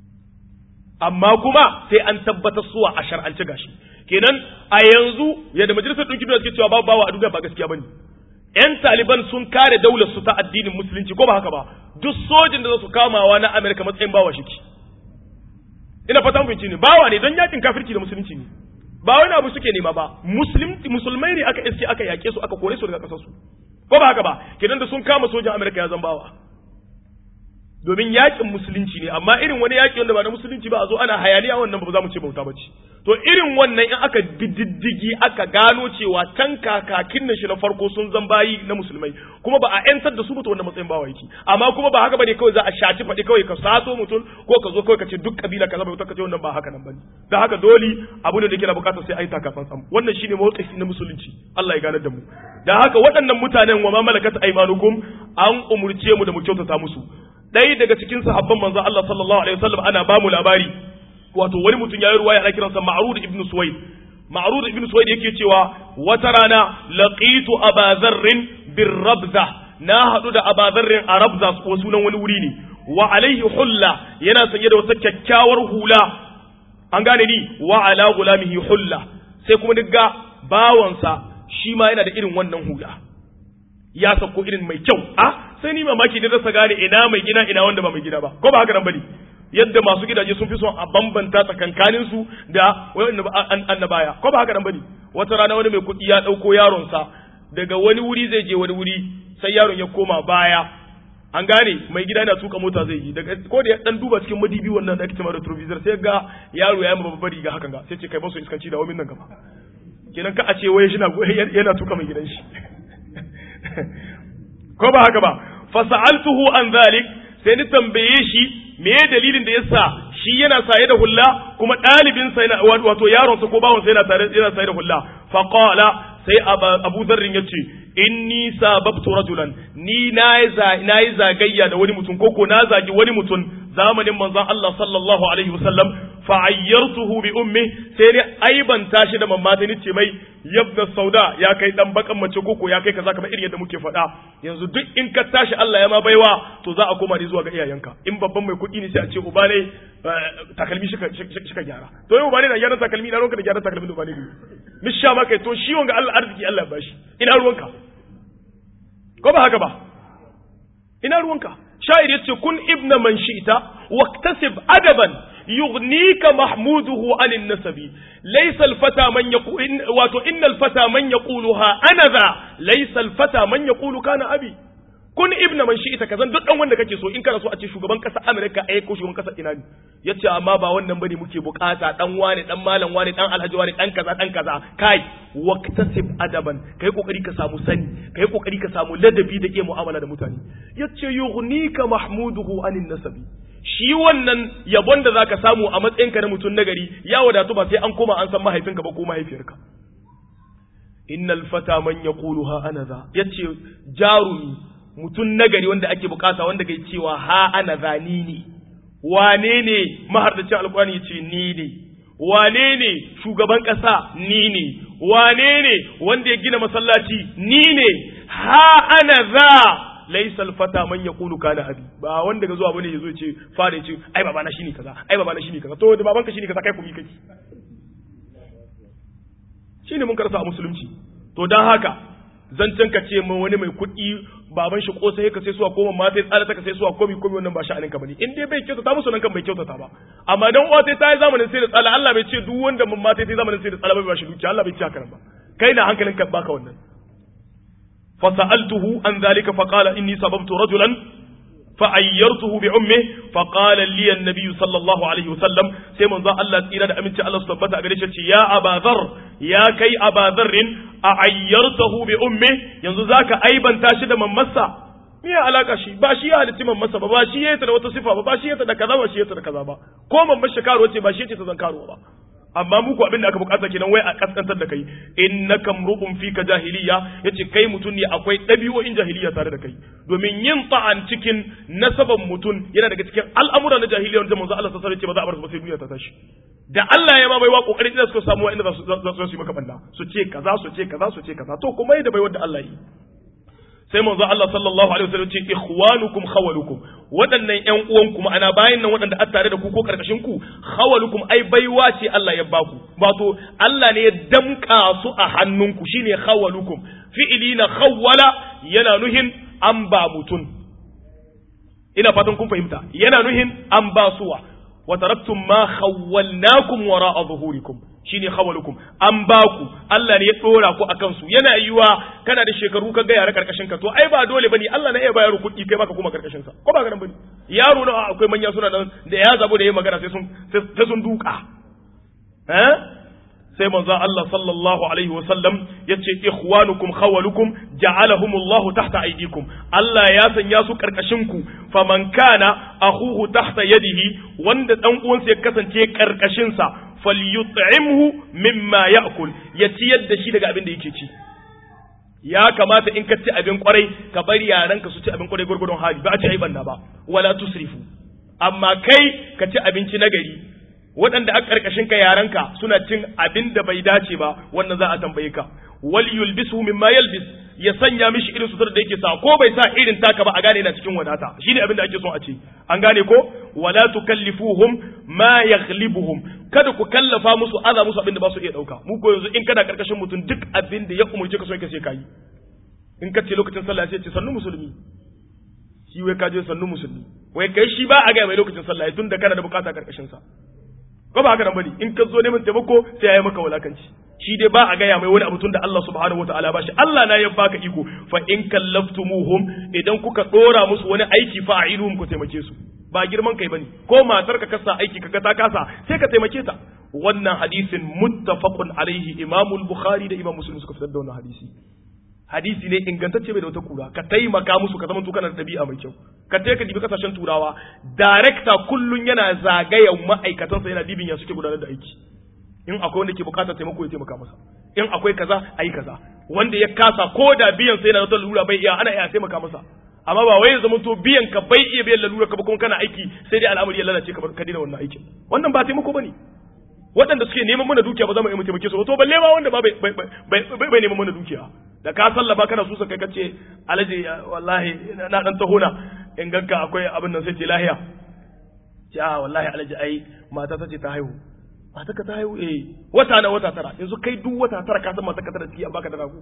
amma kuma sai an tabbatar suwa a shar'ance gashi kenan a yanzu yadda majalisar ɗauki duniya suke cewa babu bawa a duniya ba gaskiya bane yan taliban sun kare daular su ta addinin musulunci ko ba haka ba duk sojin da za su kamawa na amerika matsayin bawa shi ina fata mun ne bawa ne don yakin kafirci da musulunci ne ba wani abu suke nema ba musulmai ne aka iske aka yake su aka kore su daga kasar su ko ba haka ba kenan da sun kama sojan amerika ya zan bawa domin yakin musulunci ne amma irin wani yaki wanda ba na musulunci ba a zo ana hayaniya wannan ba za mu ce bauta ba ce to irin wannan in aka diddigi aka gano cewa can kakakin na shi na farko sun zan bayi na musulmai kuma ba a yantar da su ba to wannan matsayin bawa yake amma kuma ba haka bane kawai za a shaci faɗi kawai ka sato mutum ko ka zo kawai ka ce duk kabila kaza bauta ka ce wannan ba haka nan bane da haka dole abu ne da ke na bukatar sai ai taka tsantsan wannan shine mawqifi na musulunci Allah ya ganar da mu da haka waɗannan mutanen wa ma malakat aymanukum an umurce mu da mu kyautata musu ɗaya daga cikin sahabban manzo Allah sallallahu alaihi wasallam ana ba mu labari wato wani mutum yayi ruwaya ana kiransa Ma'rud ibn Suwaid Ma'rud ibn Suwaid yake cewa wata rana laqitu Aba Dharr bir Rabza na hadu da Aba Dharr a Rabza ko sunan wani wuri ne wa alaihi hulla yana sanye da wata kyakkyawar hula an gane ni wa ala gulamihi hulla sai kuma digga bawansa shi ma yana da irin wannan hula ya sako irin mai kyau a sai ni mamaki da rasa gane ina mai gina ina wanda ba mai gida ba ko ba haka nan bane yadda masu gidaje sun fi son a bambanta tsakankanin su da wani annabaya ko ba haka nan bane wata rana wani mai kuɗi ya ɗauko yaron sa daga wani wuri zai je wani wuri sai yaron ya koma baya an gane mai gida yana tuka mota zai yi daga ko da ya dan duba cikin madibi wannan da ake cewa retrovisor sai ga yaro ya yi babbar riga hakan ga sai ce kai ba su iskanci da wamin nan gaba kenan ka a ce wai shi yana tuka mai gidan shi ko ba haka ba fasa'altuhu an zalik sai ni tambaye shi me dalilin da yasa shi yana saye da hulla kuma ɗalibin sa yana wato yaron sa ko bawon sa yana tare yana saye da hulla fa qala sai Abu Dharr yace inni sababtu rajulan ni nayi nayi zagayya da wani mutum koko na zagi wani mutum zamanin manzon Allah sallallahu alaihi wasallam fa ayyartuhu bi ummi sai ni aibanta shi da mamma ta ce mai yabna sauda ya kai dan bakan mace koko ya kai kaza kamar irin yadda muke faɗa yanzu duk in ka tashi Allah ya ma baiwa to za a koma ne zuwa ga iyayenka in babban mai kuɗi ne sai a ce uba ne takalmi shi ka gyara to yau uba ne na gyara takalmi na ruwanka da gyara takalmi da uba ne ne misha ma kai to shi wanga Allah arziki Allah ya bashi ina ruwanka ko ba haka ba ina ruwanka sha'ir yace kun ibna man shi'ta waktasib adaban yughnika mahmuduhu anin nasabi laysa alfata man yaqul wato innal fata man yaquluha ana dha laysa alfata man yaqulu kana abi kun ibna man shi'ta kazan duk dan wanda kake so in kana so a ce shugaban kasa America ai ko shugaban kasa ina ne yace amma ba wannan bane muke bukata dan wane dan malam wane dan alhaji wane dan kaza dan kaza kai waqtasib adaban kai kokari ka samu sani kai kokari ka samu ladabi da iya mu'amala da mutane yace yughnika mahmuduhu anin nasabi shi wannan yabon da zaka samu a matsayinka na mutum nagari ya wadatu ba sai an koma an san mahaifinka ba ko mahaifiyarka innal fata man yaquluha ana za yace jarumi mutum nagari wanda ake bukata wanda kai cewa ha ana zani ne wane ne mahardacin alkurani ya ce ni ne wane ne shugaban ƙasa ni ne wane ne wanda ya gina masallaci ni ne ha ana za laisa alfata man yaqulu kana abi ba wanda ga zuwa bane yazo ya ce fara ya ce ai baba na shine kaza ai baba na shine kaza to da babanka shine kaza kai kuma kai shine mun karasa a musulunci to dan haka zancen ka ce wani mai kuɗi baban shi kosa ya sai suwa ko mamma ta tsara ta ka sai suwa komi komi wannan ba sha'anin ka bane in dai bai kyautata musu nan kan bai kyautata ba amma dan uwa ta yi zamanin sai da tsala Allah bai ce duk wanda mamma ta yi zamanin sai da tsala bai ba shi dukiya Allah bai ce haka nan ba kai na hankalin ka baka wannan fa sa'altuhu an zalika fa qala inni sababtu rajulan fa ayyartuhu bi ummi fa qala li an-nabi sallallahu alaihi wasallam sai manzo Allah tsira da aminci Allah su tabbata a gare shi ya abazar ya kai abazar a ayyartahu bi ummi yanzu zaka aibanta shi da mammarsa me ya alaka shi ba shi ya halitti mammarsa ba ba shi ya da wata sifa ba ba shi ya da kaza ba shi ya da kaza ba ko mammar shi karo ce ba shi ce ta zan karo ba amma muku abin da aka bukata kenan wai a kaskantar da kai innaka mru'un fika jahiliya yace kai mutun ne akwai dabi'o'in jahiliya tare da kai domin yin ta'an cikin nasaban mutun yana daga cikin al'amura na jahiliya wanda manzo Allah sallallahu alaihi wasallam ya ce ba za a bar su ba sai duniya ta tashi da Allah ya ma bai wa kokarin da suka samu wa'anda za su za su yi maka banda su ce kaza su ce kaza su ce kaza to kuma yadda bai wanda Allah yi sai manzo Allah sallallahu alaihi wasallam ce ikhwanukum khawalukum waɗannan ƴan uwanku ma'ana bayan nan waɗanda an tare da ku ko karkashin ku khawalukum ai baiwa ce Allah ya baku wato Allah ne ya damka su a hannunku shine khawalukum fi'ili na khawwala yana nuhin an ba mutun ina fatan kun fahimta yana nuhin an ba suwa wa taraktum ma khawwalnakum wara'a zuhurikum shine khawalukum an baku Allah ne ya dora ku akan su yana yiwa kana da shekaru ka ga yara karkashin ka to ai ba dole bane Allah ne ya bayar kuɗi kai baka kuma karkashin sa ko ba garan bane yaro na akwai manya suna nan da ya zabo da yayi magana sai sun sai sun duka eh sai manzo Allah sallallahu alaihi wa sallam yace ikhwanukum khawalukum ja'alahumullahu tahta aydikum Allah ya sanya su karkashin ku faman kana akhuhu tahta yadihi wanda dan uwansa ya kasance karkashin sa falyut'imhu mimma ya'kul ya ciyar da shi daga abin da yake ci ya kamata in ka ci abin kwarai ka bari yaranka su ci abin kwarai gurgurdon hali ba a ci ai banna ba wala tusrifu amma kai ka ci abinci na gari waɗanda a ƙarƙashin ka yaranka suna cin abin da bai dace ba wannan za a tambaye ka wal yulbisu mimma yalbis ya sanya mishi irin sutura da yake sa ko bai sa irin taka ba a gane yana cikin wadata shine abin da ake son a ce an gane ko wala tukallifuhum ma yaghlibuhum kada ku kallafa musu aza musu abin da ba su iya dauka mu ko yanzu in kana karkashin mutum duk abin da ya umurce ka so ka sai kai in ka ce lokacin sallah sai ce sannu musulmi shi wai ka je sannu musulmi wai kai shi ba a ga mai lokacin sallah tun da kana da bukata karkashin sa ko ba haka nan bane in ka zo neman taimako sai ya yi maka wulakanci shi dai ba a gaya mai wani abu tun da Allah subhanahu wataala ba shi Allah na ya baka iko fa in kallaftumuhum idan kuka dora musu wani aiki fa a'iluhum ku taimake su ba girman kai bane ko matar ka kasa aiki kaga ta kasa sai ka taimake ta wannan hadisin muttafaqun alaihi Imam al-Bukhari da Imam Muslim suka fitar da wannan hadisi hadisi ne ingantacce bai da wata kura ka taimaka musu ka zama to kana da dabi'a mai kyau ka taika dibi kasashen turawa director kullun yana zagayen ma'aikatansa yana dibin ya suke gudanar da aiki in akwai wanda ke bukatar taimako ya taimaka masa in akwai kaza ayi kaza wanda ya kasa ko da biyan sai na wata lura bai iya ana iya taimaka masa amma ba wai ya zama to biyan ka bai iya biyan lalura ka ba kuma kana aiki sai dai al'amari ya lalace ka ka dina wannan aikin wannan ba taimako bane waɗanda suke neman mana dukiya ba za mu iya taimake su to balle ma wanda ba bai bai neman mana dukiya da ka sallaba kana susa kai kace alaji wallahi na dan tahona in ganka akwai abin nan sai ce lahiya ce a wallahi alaji ai mata ta ce ta haihu mata ka ta haihu eh wata na wata tara yanzu kai duk wata tara ka san mata ka tara ciki an baka da rago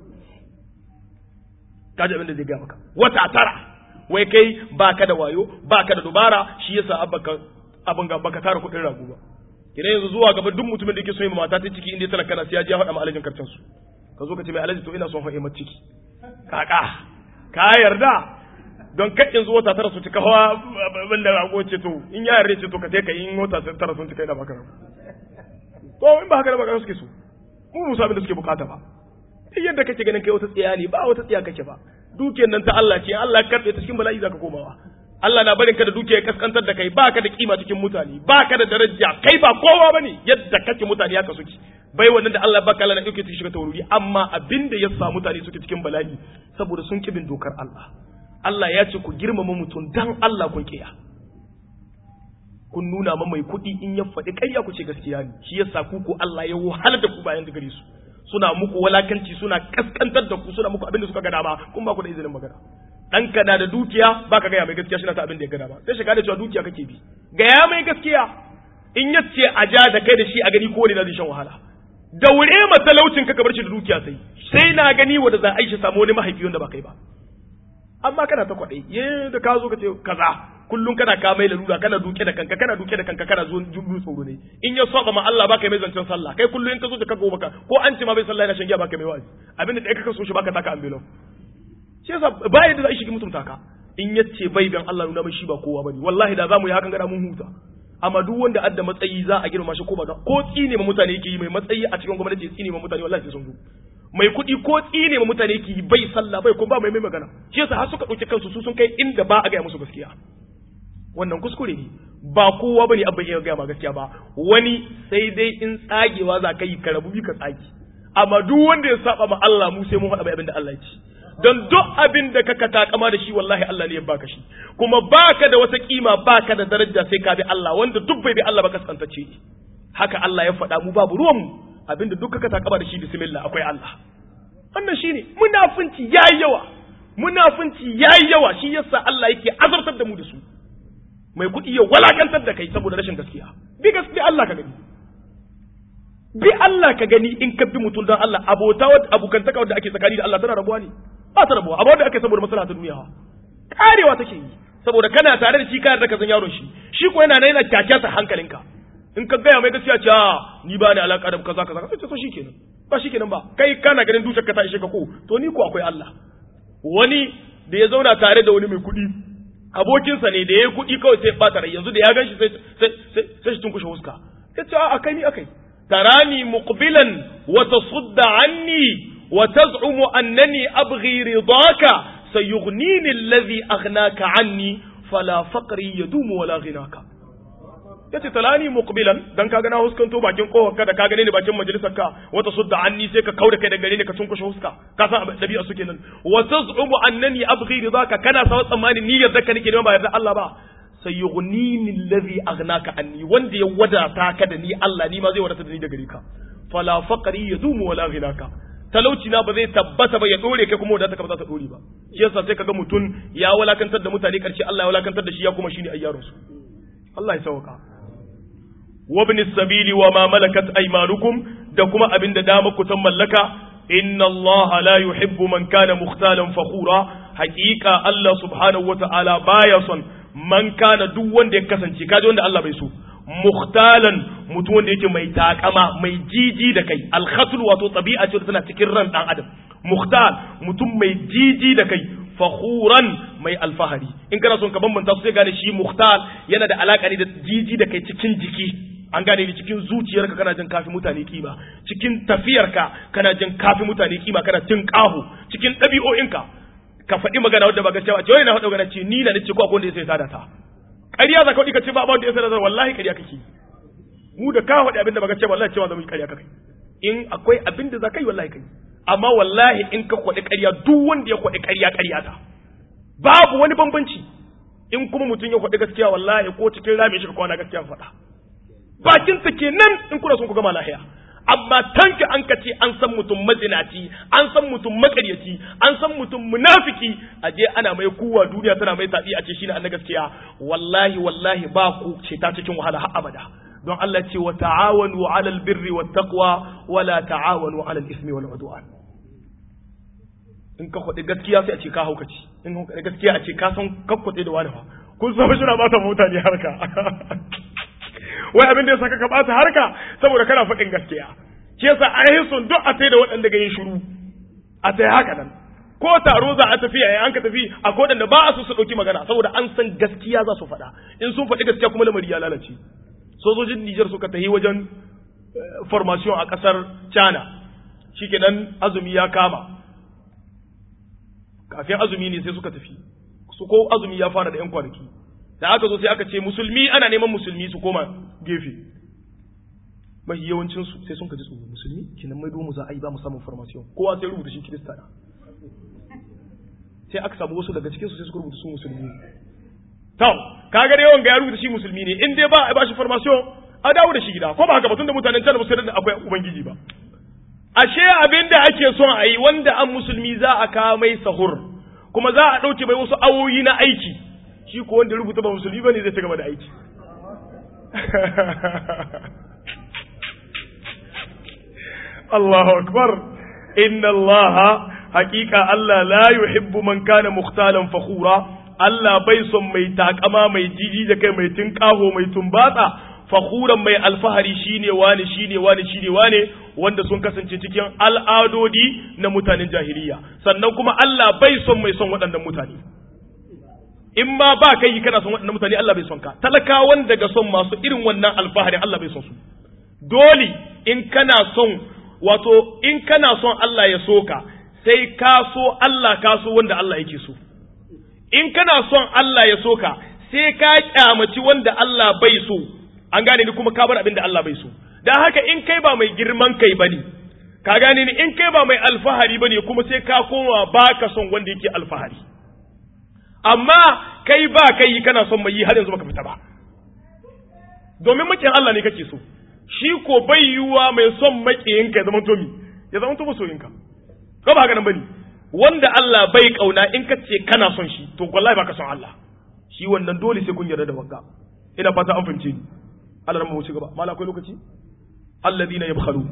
kaji abin da zai ga maka wata tara wai kai baka da wayo baka da dubara shi yasa abaka abin ga baka tara kuɗin rago ba kina yanzu zuwa gaba duk mutumin da yake son yi mata ta ciki inda talaka na sai ya je ya faɗa ma alajin karcin su ka zo ka ce mai alaji to ina son haɗe mata ciki kaka ka yarda don kai yanzu wata tara su cika hawa abin da rago ce to in ya yarda ce to ka ka in wata tara sun cika ina baka rago to in ba haka da baka suke so mu musa abin da suke bukata ba duk yadda kake ganin kai wata tsiya ne ba wata tsiya kake ba dukiyar nan ta Allah ce Allah ya karɓe ta cikin bala'i zaka komawa Allah na barin ka da dukiya ya kaskantar da kai baka da kima cikin mutane baka da daraja kai ba kowa bane yadda kake mutane haka suke bai wannan da Allah baka Allah na dauke ta shiga taururi amma abinda ya sa mutane suke cikin bala'i saboda sun kibin dokar Allah Allah ya ce ku girmama mutum dan Allah kun kiya kun nuna ma mai kuɗi in ya faɗi ƙarya ku ce gaskiya ne shi yasa ku ko Allah ya wahalar da ku bayan da gare su suna muku walakanci suna kaskantar da ku suna muku abin da suka ga dama kun ba ku da izinin magana ɗanka na da dukiya ba ka gaya mai gaskiya shi na ta abin da ya ga dama sai shiga da cewa dukiya kake bi gaya mai gaskiya in ya ce a ja da kai da shi a gani kowane na zai shan wahala daure ma talaucin ka bar shi da dukiya sai sai na gani wanda za a yi shi samu wani mahaifi wanda ba kai ba amma kana ta kwaɗai ye da ka zo ka ce kaza kullum kana ka mai lalura kana duke da kanka kana duke da kanka kana zo jubu tsoro ne in ya saba ma Allah baka mai zancen sallah kai kullum in ka zo da ka gobe ka ko an ce ma bai sallah yana shan giya baka mai wa'azi abinda da ka so shi baka taka ambulance shi yasa ba yadda za a shigi mutunta ka in yace bai dan Allah nuna mai shi ba kowa bane wallahi da zamu yi hakan gada mun huta amma duk wanda adda matsayi za a girma shi ko ba ko tsine ma mutane yake yi mai matsayi a cikin gwamnati tsine ma mutane wallahi sai sun zo mai kuɗi ko tsine ma mutane yake yi bai sallah bai kuma ba mai mai magana shi yasa har suka ɗauki kansu su sun kai inda ba a gaya musu gaskiya wannan kuskure ne ba kowa bane abba iya gaya ma gaskiya ba wani sai dai in tsagewa za ka yi ka rabu bi ka tsage amma duk wanda ya saba ma Allah mu sai mun faɗa abin da Allah ya ci don duk abin da kaka takama da shi wallahi Allah ne ya baka shi kuma baka da wata kima baka da daraja sai ka bi Allah wanda duk bai bi Allah ba kaskantace haka Allah ya faɗa mu babu ruwan mu abin da duk kaka takama da shi bismillah akwai Allah wannan shine munafunci yayi yawa munafunci yayi yawa shi yasa Allah yake azartar da mu da su mai kuɗi ya walakantar da kai saboda rashin gaskiya bi gaskiya Allah ka gani bi Allah ka gani in ka bi mutum don Allah abota wadda abokantaka wadda ake tsakani da Allah tana rabuwa ne ba ta rabuwa amma wadda ake saboda maslaha ta duniya karewa take yi saboda kana tare da shi kana da kazan yaron shi shi ko yana yana kyakkyata hankalinka in ka gaya mai gaskiya ce a ni ba ni alaka da kaza kaza sai ce so shikenan ba shikenan ba kai kana ganin dukiyar ka ta ishe ka ko to ni ko akwai Allah wani da ya zauna tare da wani mai kuɗi abokinsa ne da ya yi kuɗi kawai sai ɓata rai yanzu da ya gan shi sai shi tunkushe huska ya ce a kai ni akai تراني مقبلا وتصد عني وتزعم أنني أبغي رضاك سيغنيني الذي أغناك عني فلا فقري يدوم ولا غناك yace talani muqbilan dan ka gana huskanto bakin kohon ka da ka gane ni bakin majalisar ka wata sudda anni sai ka kauda kai da gare ni ka tunkushe huska ka san dabi'a su kenan wa tazumu annani abghi ridaka kana sa tsammani ni yarda ka nake ba yarda Allah ba sayughnini alladhi aghnaka anni wanda ya wadata ka da ni Allah ni ma zai wadata da ni da gare ka fala faqri yadumu wala ghinaka talauci na ba zai tabbata ba ya dore kai kuma wadata ka ba za ta dore ba shi yasa sai kaga mutun ya walakantar da mutane karshe Allah ya walakantar da shi ya kuma shine ayyaron su Allah ya sauka wa ibn sabili wa ma malakat aymanukum da kuma abin da dama ku tan mallaka inna Allah la yuhibbu man kana mukhtalan fakhura haqiqa Allah subhanahu wa ta'ala baya son man kana duk wanda ya kasance kaji wanda Allah bai so mukhtalan mutum wanda yake mai takama mai jiji da kai alkhatul wato tabi'a ce tana cikin ran dan adam mukhtal mutum mai jiji da kai fakhuran mai alfahari in kana son ka bambanta su sai gane shi mukhtal yana da alaka ne da jiji da kai cikin jiki an gane ni cikin zuciyarka kana jin kafi mutane kima cikin tafiyarka kana jin kafi mutane kima kana jin kahu cikin ɗabi'o'inka ka faɗi magana wadda ba gaskiya ba ce wani na faɗa magana ce ni na nace ko akwai wanda ya sai sada ta ƙarya za ka faɗi ka ce ba wanda ya sai sada wallahi ƙarya kake mu da ka faɗi abin da ba gaskiya wallahi cewa zama ƙarya kake in akwai abin da za ka yi wallahi kai amma wallahi in ka kwaɗi ƙarya duk wanda ya kwaɗi ƙarya ƙarya ta babu wani bambanci in kuma mutum ya kwaɗi gaskiya wallahi ko cikin rami shi ka kwana gaskiya faɗa bakin sa kenan in kuna son ku gama lahiya amma tanka an ka ce an san mutum mazinaci an san mutum makaryaci an san mutum munafiki a je ana mai kuwa duniya tana mai tabi a ce shine annabi gaskiya wallahi wallahi ba ku ce ta cikin wahala har abada don Allah ce wa ta'awanu 'alal birri wat taqwa wa la ta'awanu 'alal ismi wal 'udwan in ka kwade gaskiya sai a ce ka haukaci in ka kwade gaskiya a ce ka san kakkwade da wani fa kun san shi na ba ta mutane harka wai abin da ya saka ka bata harka saboda kana faɗin gaskiya shi yasa an yi son duk a sai da waɗanda ga yin shiru a sai haka nan ko taro za a tafi yayin an ka tafi a kodan da ba a so su ɗauki magana saboda an san gaskiya za su faɗa in sun faɗi gaskiya kuma lamari ya lalace sojojin Nijar suka tafi wajen formation a ƙasar China shikenan azumi ya kama kafin azumi ne sai suka tafi su ko azumi ya fara da 'yan kwanaki da aka zo sai aka ce musulmi ana neman musulmi su koma gefe mafi yawancinsu sai sun kaji tsoro musulmi kinan mai mu za a yi ba mu samun formation kowa sai rubuta shi kirista na sai aka samu wasu daga cikinsu sai suka rubuta su musulmi to kaga da yawan ga ya rubuta shi musulmi ne in dai ba a ba shi formation a dawo da shi gida ko ba haka ba tunda mutanen can ba su da akwai ubangiji ba ashe abin da ake son a yi wanda an musulmi za a kawo mai sahur kuma za a ɗauke mai wasu awoyi na aiki shi ko wanda rubuta ba musulmi bane zai ci gaba da aiki Allahu akbar inna Allah haqiqa Allah la yuhibbu man kana mukhtalan fakhura Allah bai son mai takama mai jiji da kai mai tinkaho mai tumbatsa fakhuran mai alfahari shine wani shine wani shine wani wanda sun kasance cikin al'adodi na mutanen jahiliya sannan kuma Allah bai son mai son waɗannan mutane in ma ba kai kana son waɗannan mutane Allah bai son ka talakawan daga son masu irin wannan alfaharin Allah bai son su dole in kana son wato in kana son Allah ya so ka sai ka so Allah ka so wanda Allah yake so in kana son Allah ya so ka sai ka kyamaci wanda Allah bai so an gane ni kuma ka bar abin da Allah bai so dan haka in kai ba mai girman kai bane ka gane ni in kai ba mai alfahari bane kuma sai ka koma baka son wanda yake alfahari amma kai ba kai kana son mai yi har yanzu baka fita ba domin makiyin Allah ne kake so shi ko bai yiwuwa mai son makiyinka ya zama to mi ya zama to masoyinka ko ba haka nan bane wanda Allah bai kauna in ka ce kana son shi to wallahi baka son Allah shi wannan dole sai kun yarda da wanka ina fata an fahimce ni Allah ran mu ci gaba mala akwai lokaci alladhina yabkhalun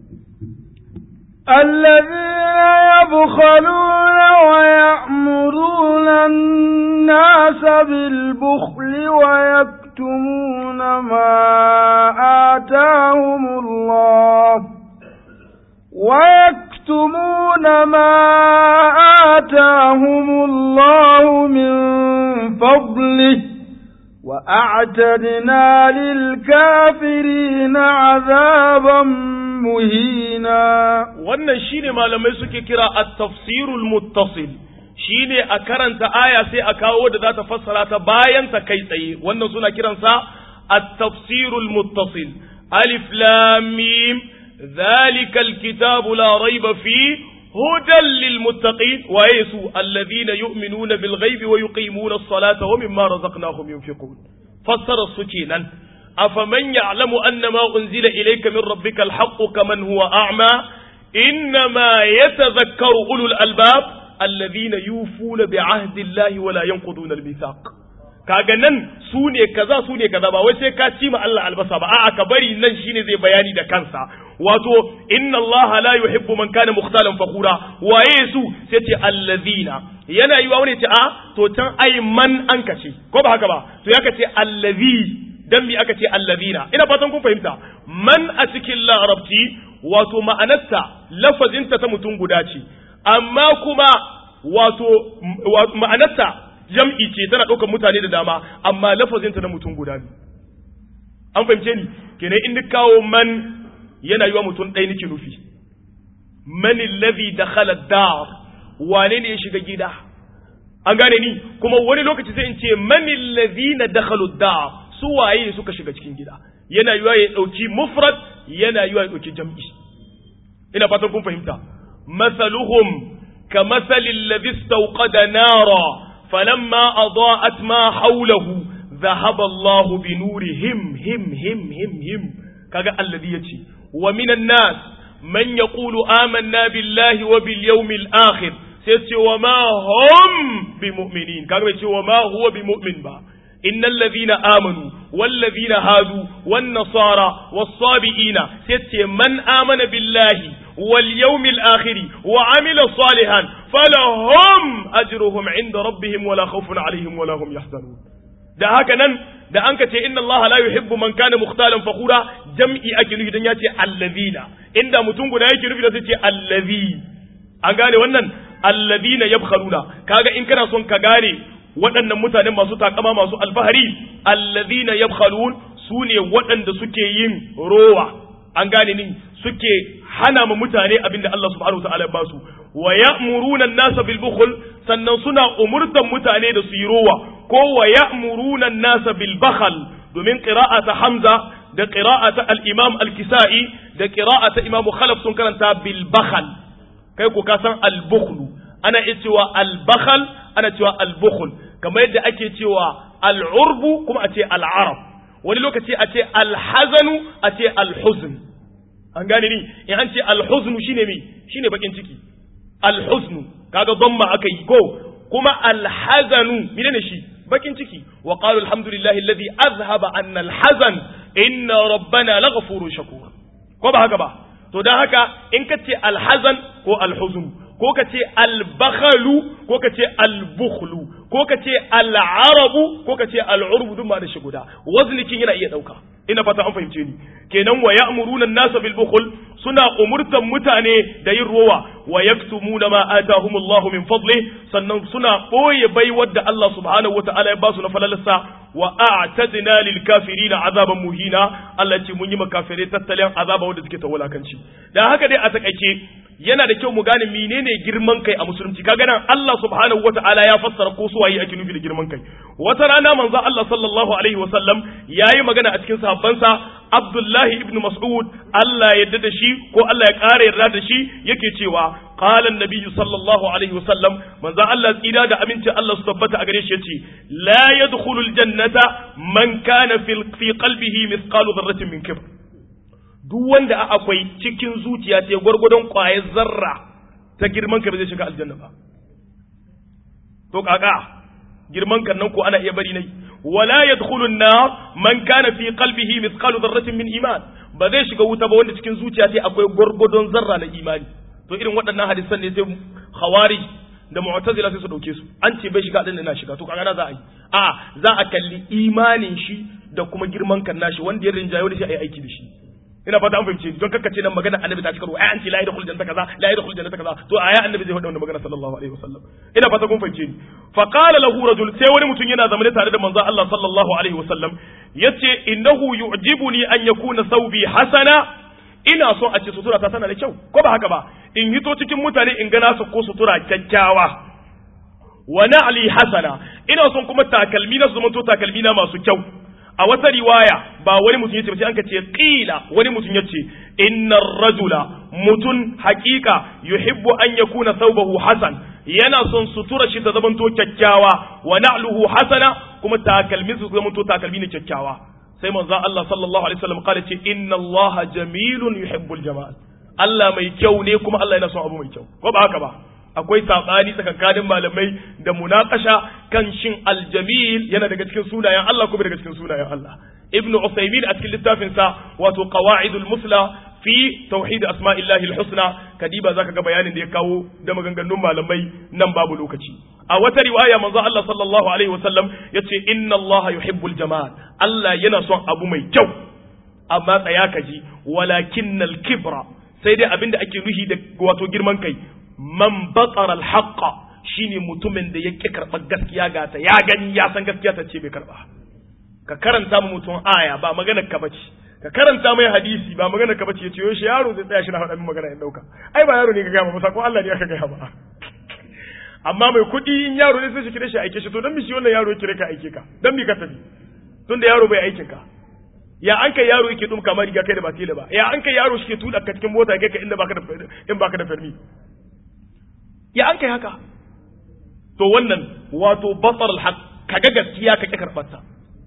الذين يبخلون ويأمرون الناس بالبخل ويكتمون ما آتاهم الله ويكتمون ما آتاهم الله من فضله وأعتدنا للكافرين عذابا muhina
wannan shine malamai suke kira at-tafsirul muttasil shine a karanta aya sai a kawo da za ta fassara ta bayan ta kai tsaye wannan suna kiransa at-tafsirul muttasil alif lam mim zalikal kitabu la raiba fi hudan lil muttaqin wa yasu alladhina yu'minuna bil ghaibi wa yuqimuna as-salata wa mimma razaqnahum yunfiqun fassara su kenan أفمن يعلم أن ما أنزل إليك من ربك الحق كمن هو أعمى إنما يتذكر أولو الألباب الذين يوفون بعهد الله ولا ينقضون الميثاق kaga nan su ne kaza su ne kaza ba wai sai ka ci ma Allah albasa ba a'a ka bari nan shine zai bayani da kansa wato inna Allah la yuhibbu man kana mukhtalan fakhura waye su sai ce allazina yana yi wa wani ce a to can ai man an kace ko ba haka ba to ya kace allazi dan mi aka ce allazina ina fatan kun fahimta man a cikin larabci wato ma'anarta lafazinta ta mutum guda ce amma kuma wato ma'anarta jam'i ce tana ɗaukar mutane da dama amma lafazinta na mutum guda ne an fahimce ni kenan in kawo man yana yi wa mutum ɗaya nake nufi man allazi dakhala dar wane ne ya shiga gida an gane ni kuma wani lokaci sai in ce man allazina dakhalu dar su waye suka shiga cikin gida yana yiwa ya dauki mufrad yana yiwa ya dauki jam'i ina fatan kun fahimta masaluhum ka masalil ladhi istawqada nara falamma adaa'at ma hawlahu dhahaba Allahu bi nurihim him him him him kaga alladhi yace wa minan nas man yaqulu amanna billahi wa bil yawmil akhir sai ce wa ma hum bi mu'minin kaga bai ce wa ma huwa bi mu'min ba إن الذين آمنوا والذين هادوا والنصارى والصابئين ست من آمن بالله واليوم الآخر وعمل صالحا فلهم أجرهم عند ربهم ولا خوف عليهم ولا هم يحزنون da haka nan da an ka ce inna Allah la yuhibbu man kana mukhtalan fakhura jam'i ake nufi dan ya ce allazina inda mutum guda yake nufi da sai ce allazi an gane wannan allazina yabkhaluna kaga in kana son ka gane waɗannan mutanen masu takama masu alfahari allazina yabkhalun su ne waɗanda suke yin rowa an gane ni suke hana ma mutane abinda Allah subhanahu wataala ya basu wa ya'muruna an-nasa bil bukhl sannan suna umurtan mutane da su yi rowa ko wa ya'muruna an-nasa bil bakhl domin qira'ata Hamza da qira'ata al-Imam al-Kisa'i da qira'ata Imam Khalaf sun karanta bil bakhl kai ko ka san al-bukhl ana iya cewa al-bakhl ana cewa al-bukhl kamar yadda ake cewa al-urbu kuma a ce al-arab wani lokaci a ce al-hazanu a ce al-huzn an gane ni in an ce al-huzn shine me shine bakin ciki al-huzn kaga dhamma aka yi ko kuma al-hazanu menene shi bakin ciki wa qalu alhamdulillahi alladhi azhaba anna al-hazan inna rabbana laghafurun shakur ko ba haka ba to dan haka in ka ce al-hazan ko al-huzn ko ka ce albakhalu ko ka ce albukhlu ko ka ce al'arabu ko ka ce al'urbu duk ma da shi guda waznikin yana iya dauka ina fata an fahimce ni kenan wa ya'muruna an-nasa bil bukhl suna umurtan mutane da yin rowa wa yaktumuna ma atahumullahu min fadli sannan suna boye bai wadda Allah subhanahu wata'ala ya ba su na falalarsa wa a'tadna lil kafirin azaban muhina Allah ce mun yi makafirai tattalin azaba wanda suke ta wulakanci dan haka dai a takaice yana da kyau mu gane menene girman kai a musulunci kaga nan Allah subhanahu wata'ala ya fassara ko suwaye ake nufi da girman kai wata rana manzo Allah sallallahu alaihi wasallam yayi magana a cikin sahabbansa Abdullahi ibn Mas'ud Allah ya yarda da shi ko Allah ya ƙara yarda da shi yake cewa qala an-nabiy sallallahu alaihi wasallam manzo Allah tsira da amincin Allah su tabbata a gare shi yace la yadkhulul jannata man kana fi qalbihi mithqalu dharratin min kibr duk wanda akwai cikin zuciya ta gwargwadon ƙwayar zarra ta girman ka ba zai shiga aljanna ba to kaka girman kan nan ko ana iya bari nai wala yadkhulu an-nar man kana fi qalbihi mithqalu dharratin min iman ba zai shiga wuta ba wanda cikin zuciya ta akwai gwargwadon zarra na imani to irin waɗannan hadisan ne sai khawarij da mu'tazila sai su dauke su an ce bai shiga aljanna na shiga to kaga na za a yi a za a kalli imanin shi da kuma girman kan nashi wanda ya rinjayo da shi a yi aiki da shi ina fata an fahimce don kakkace nan magana annabi ta cikaru ai an ce la yadkhul jannata kaza la yadkhul jannata kaza to aya annabi zai faɗa wannan magana sallallahu alaihi wasallam ina fata kun fahimce ni fa qala lahu rajul sai wani mutum yana zamane tare da manzon Allah sallallahu alaihi wasallam yace innahu yu'jibuni an yakuna thawbi hasana ina so a ce sutura ta tana da kyau ko ba haka ba in hito cikin mutane in gana su ko sutura kyakkyawa wa na'li hasana ina son kuma takalmi na su zamanto takalmi na masu kyau a wata riwaya ba wani mutum yace sai an ka ce qila wani mutum yace innar rajula mutun haqiqa yuhibbu an yakuna thawbahu hasan yana son sutura shi ta zamanto kyakkyawa wa na'luhu hasana kuma takalmin su zamanto takalmi ne kyakkyawa sai manzo Allah sallallahu alaihi wasallam kare ce inna Allah jamilun yuhibbul jamal Allah mai kyau ne kuma Allah yana son abu mai kyau ko ba haka ba akwai saɓani tsakankanin malamai da munakasha kan shin aljamil yana daga cikin sunayen Allah kuma daga cikin sunayen Allah ibnu usaymin a cikin littafin sa wato qawaidul musla fi tauhid asma'illahi alhusna kadiba zaka ga bayanin da ya kawo da maganganun malamai nan babu lokaci a wata riwaya manzo Allah sallallahu alaihi wasallam yace inna Allah yuhibbul jamal Allah yana son abu mai kyau amma tsaya kaji walakinnal kibra sai dai abinda ake nuhi da wato girman kai man batsara alhaqa shine mutumin da yake karɓar gaskiya ga ta ya gani ya san gaskiya ta ce bai karɓa ka karanta mu mutum aya ba magana ka bace ka karanta mai hadisi ba magana ka bace yace yoshi yaro zai tsaya shi na faɗa min magana in dauka ai ba yaro ne ka gaya ba ko Allah ne aka gaya ba amma mai kuɗi in yaro ne sai shi kire shi aike shi to dan mi shi wannan yaro ya kire ka aike ka dan mi ka tafi tunda yaro bai aikin ka ya an kai yaro yake dumka ma riga kai da ba tela ba ya an kai yaro shi ke tuda ka cikin mota kai ka inda baka da in baka da fermi ya an kai haka to wannan wato basar alhaq kaga gaskiya kake karbar ta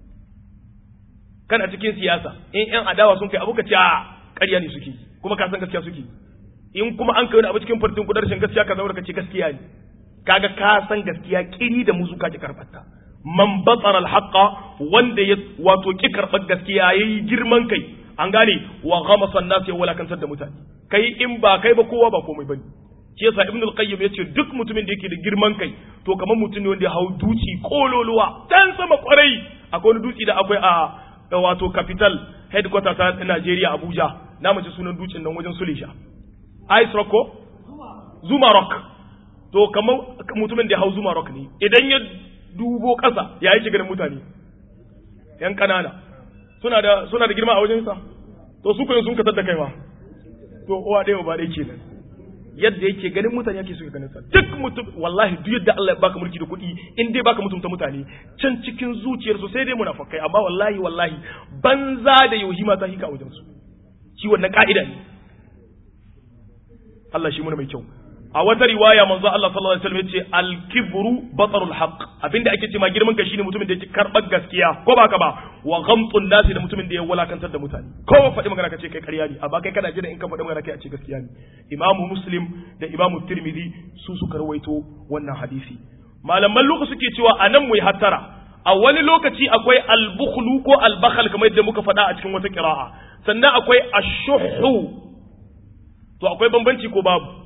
kana cikin siyasa in yan adawa sun kai abu ka ce a ƙarya ne suke kuma ka san gaskiya suke in kuma an kai wani abu cikin fartin kudar shin gaskiya ka zaura ka ce gaskiya ne kaga ka san gaskiya kiri da muzu ka ki karbar ta man basar alhaqa wanda ya wato ki karbar gaskiya yayi girman kai an gane wa ghamasa an-nas ya walakantar da mutane kai in ba kai ba kowa ba komai bane shi yasa ibn al-qayyim yace duk mutumin da yake da girman kai to kamar mutum ne wanda ya hau duci kololuwa dan sama kwarai akwai wani duci da akwai a wato capital headquarter ta Najeriya Abuja na mace sunan ducin nan wajen Sulisha Ice Rock ko Zuma Rock to kamar mutumin da ya hau Zuma Rock ne idan ya dubo ƙasa ya yi shigar mutane yan kanana suna da suna da girma a wajensa to su kuma sun katar da kai ma to uwa ɗaya ba ɗaya kenan yadda yake ganin mutane yake suka ganin sa duk mutum wallahi duk yadda Allah ya baka mulki da kuɗi in dai baka mutunta mutane can cikin zuciyar su sai dai munafikai amma wallahi wallahi banza da yohima ta hika wajen su shi wannan ka'ida ne Allah shi muna mai kyau a wata riwaya manzo Allah sallallahu alaihi wasallam yace al-kibru batarul haqq abinda ake cewa girman ka shine mutumin da yake karbar gaskiya ko ba ka ba wa ghamtun nasi da mutumin da ya walakantar da mutane ko ba faɗi magana kace kai ƙarya ne amma kai kana jira in ka faɗi magana kai a ce gaskiya ne imamu muslim da imamu tirmidhi su suka rawaito wannan hadisi malaman lokaci suke cewa anan mu yi hattara a wani lokaci akwai al-bukhlu ko al-bakhal kamar yadda muka faɗa a cikin wata qira'a sannan akwai ash-shuhhu to akwai bambanci ko babu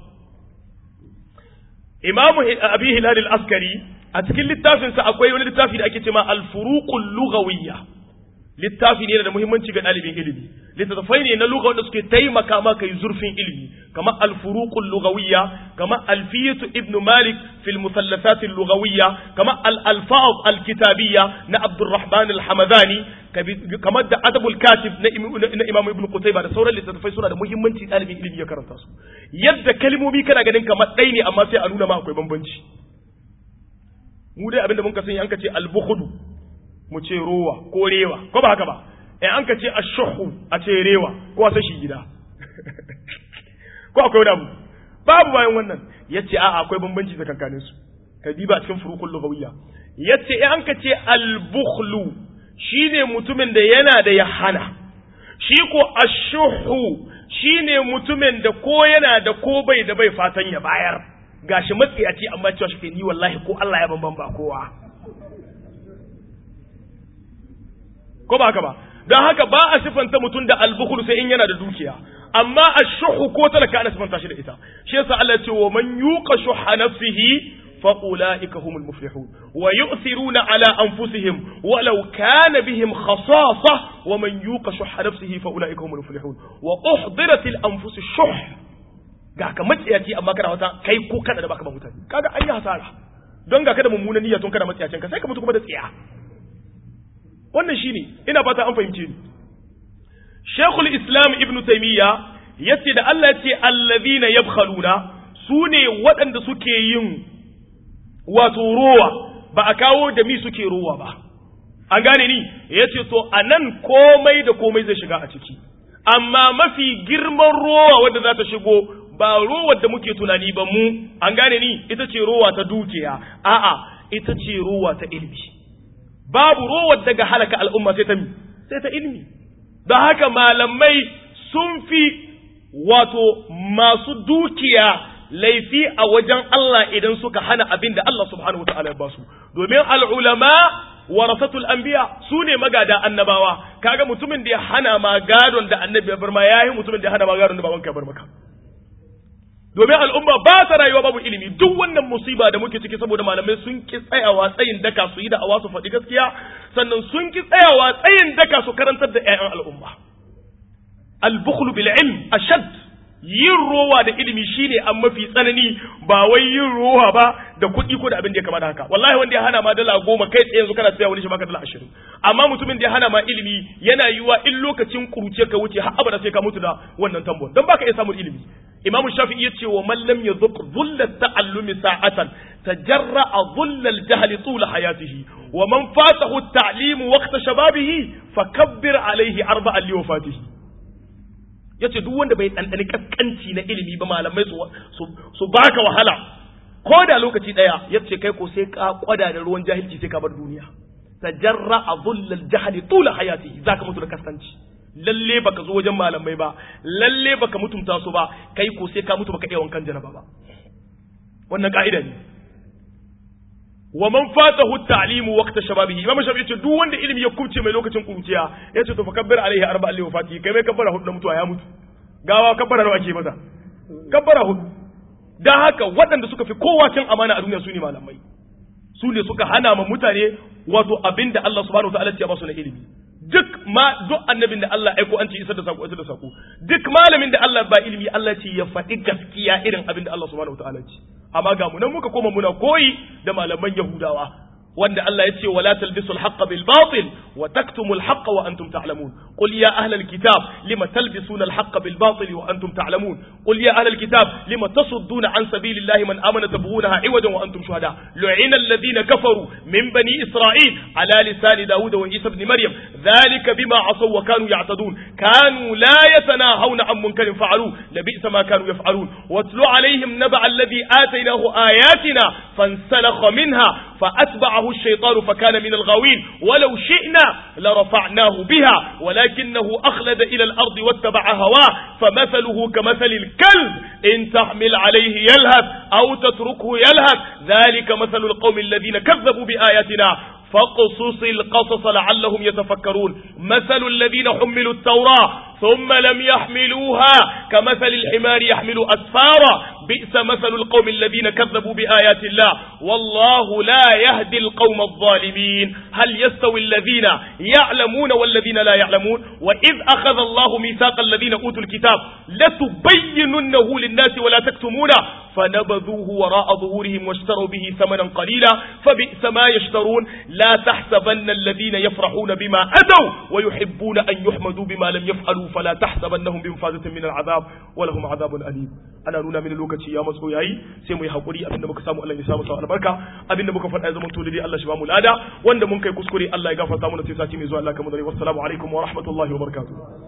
imamu abi hilal al-askari a cikin littafinsa akwai wani littafi da ake cewa al-furuqul lughawiyya littafi ne da muhimmanci ga ɗalibin ilimi littattafai ne na lugha wanda suke taimaka maka yi zurfin ilimi kamar al-furuqul lughawiyya kamar alfiyatu ibn malik fil musallasat al-lughawiyya kamar al-alfaz al-kitabiyya na abdurrahman al-hamadani kamar da adabul katib na imam ibn qutayba da sauran littattafai suna da muhimmanci ɗalibin ilimi ya karanta su yadda kalmomi kana ganin kamar ɗai ne amma sai a nuna ma akwai bambanci mu dai abinda mun ka sani an ka ce al-bukhdu mu ce rowa ko rewa ko ba haka ba in an ka ce ashuhu a ce rewa ko a sashi gida ko akwai wani abu babu bayan wannan yace a akwai bambanci tsakankanin su ka diba cikin furukul lugawiyya yace in an ka ce al-bukhlu shine mutumin da yana da ya hana shi ko ashuhu shine mutumin da ko yana da ko bai da bai fatan ya bayar gashi matsiyaci amma cewa shi ni wallahi ko Allah ya bamban ba kowa ko ba haka ba don haka ba a sifanta mutum da albukhul sai in yana da dukiya amma ashuhu ko talaka ana sifanta shi da ita shi yasa Allah ya ce wa man yuqa shuha nafsihi fa ulaika humul muflihun wa yu'thiruna ala anfusihim walau kana bihim khasasa wa man yuqa shuha nafsihi fa ulaika humul muflihun wa uhdiratil anfus shuh ga ka matsiyaci amma kana wata kai ko kada da baka ba mutane kaga an yi hasara don ga kada mummunan niyya tun kada matsiyacin ka sai ka mutu kuma da tsiya wannan shine ina fata an fahimce ni Sheikhul Islam Ibn Taymiyyah yace da Allah yace allazina yabkhaluna sune waɗanda suke yin wato rowa ba a kawo da mi suke rowa ba an gane ni yace to anan komai da komai zai shiga a ciki amma mafi girman rowa wanda za ta shigo ba rowar da muke tunani ba mu an gane ni ita ce rowa ta dukiya a'a ita ce rowa ta ilimi babu rowar daga halaka al'umma sai ta mi sai ta ilimi don haka malamai sun fi wato masu dukiya laifi a wajen Allah idan suka hana abin da Allah subhanahu wata'ala ya ba su domin al'ulama warasatul anbiya su ne magada annabawa kaga mutumin da ya hana ma gadon da annabi ya bar ma yayi mutumin da ya hana ma gadon da babanka ya bar maka domin al'umma ba ta rayuwa babu ilimi duk wannan musiba da muke ciki saboda malamai sun ki tsayawa tsayin daka su yi da awa su faɗi gaskiya sannan sun ki tsayawa tsayin daka su karantar da ƴaƴan al'umma al-bukhlu bil ilm ashad yin rowa da ilimi shine an mafi tsanani ba wai yin rowa ba da kuɗi ko da abin da ya kamata haka wallahi wanda ya hana ma dala goma kai tsaye yanzu kana tsaya wani shi baka dala ashirin amma mutumin da ya hana ma ilimi yana yiwa in lokacin kuruce ka wuce har abada sai ka mutu da wannan tambon don baka iya samun ilimi imam shafi'i yace wa man lam yadhuq dhulla ta'allumi sa'atan tajarra'a dhulla al-jahl tula hayatihi wa man fatahu at-ta'lim waqta shababihi fakabbir alayhi arba'an li wafatihi yace duk wanda bai dandani kaskanci na ilimi ba malamai su su baka wahala ko da lokaci daya yace kai ko sai ka kwada da ruwan jahilci sai ka bar duniya tajarra'a dhulla al-jahl tula hayatihi zaka mutu da kaskanci lalle baka zo wajen malamai ba lalle baka mutunta su ba kai ko sai ka mutu baka iya wankan janaba ba wannan ka'ida ne wa man fatahu at-ta'limu waqta shababihi imam shafi yace duk wanda ilimi ya kubce mai lokacin kuruciya yace to fakabbir alaihi arba'a li wafati kai mai kabbara hudu na mutuwa ya mutu gawa kabbara nawa ake masa kabbara hudu dan haka waɗanda suka fi kowa cin amana a duniya su ne malamai su ne suka hana ma mutane wato abinda Allah subhanahu wa ta'ala ya ba su na ilimi duk ma duk annabin da Allah aiko an ce isar da sako isar da sako duk malamin da Allah ba ilimi Allah ce ya faɗi gaskiya irin abin da Allah subhanahu wataala ce amma ga mu nan muka koma muna koyi da malaman Yahudawa wanda Allah ya ce wala talbisu al-haqqa bil batil wa taktumu al-haqqa wa antum ta'lamun qul ya ahla al-kitab lima talbisuna al-haqqa bil batil wa antum ta'lamun qul ya ahla al-kitab lima tasudduna an sabilillahi man amana tabghunaha iwajan wa antum shuhada lu'ina alladhina kafaru min bani isra'il ala lisani daud wa isa ibn maryam dhalika bima asaw wa kanu ya'tadun kanu la yatanahawna an munkarin fa'alu labisa ma kanu yaf'alun watlu alaihim naba alladhi atainahu ayatina fansalakha minha فأتبعه الشيطان فكان من الغاوين ولو شئنا لرفعناه بها ولكنه أخلد إلى الأرض واتبع هواه فمثله كمثل الكلب إن تحمل عليه يلهث أو تتركه يلهث ذلك مثل القوم الذين كذبوا بآياتنا فاقصص القصص لعلهم يتفكرون مثل الذين حملوا التوراة ثم لم يحملوها كمثل الحمار يحمل أسفارا بئس مثل القوم الذين كذبوا بآيات الله والله لا يهدي القوم الظالمين هل يستوي الذين يعلمون والذين لا يعلمون وإذ أخذ الله ميثاق الذين أوتوا الكتاب لتبيننه للناس ولا تكتمونه فنبذوه وراء ظهورهم واشتروا به ثمنا قليلا فبئس ما يشترون لا تحسبن الذين يفرحون بما أتوا ويحبون أن يحمدوا بما لم يفعلوا فلا تحسبنهم بمفازة من العذاب ولهم عذاب أليم أنا نونا من الوقت يا مسؤول ياي سيمو يحقوري أبن muka samu Allah ya samu sa albarka abinda muka faɗa ya zama to dai Allah shi ba mu lada wanda mun kai kuskure Allah ya gafarta mana sai sati mai zuwa Allah kamar dare wassalamu alaikum wa rahmatullahi wa barakatuh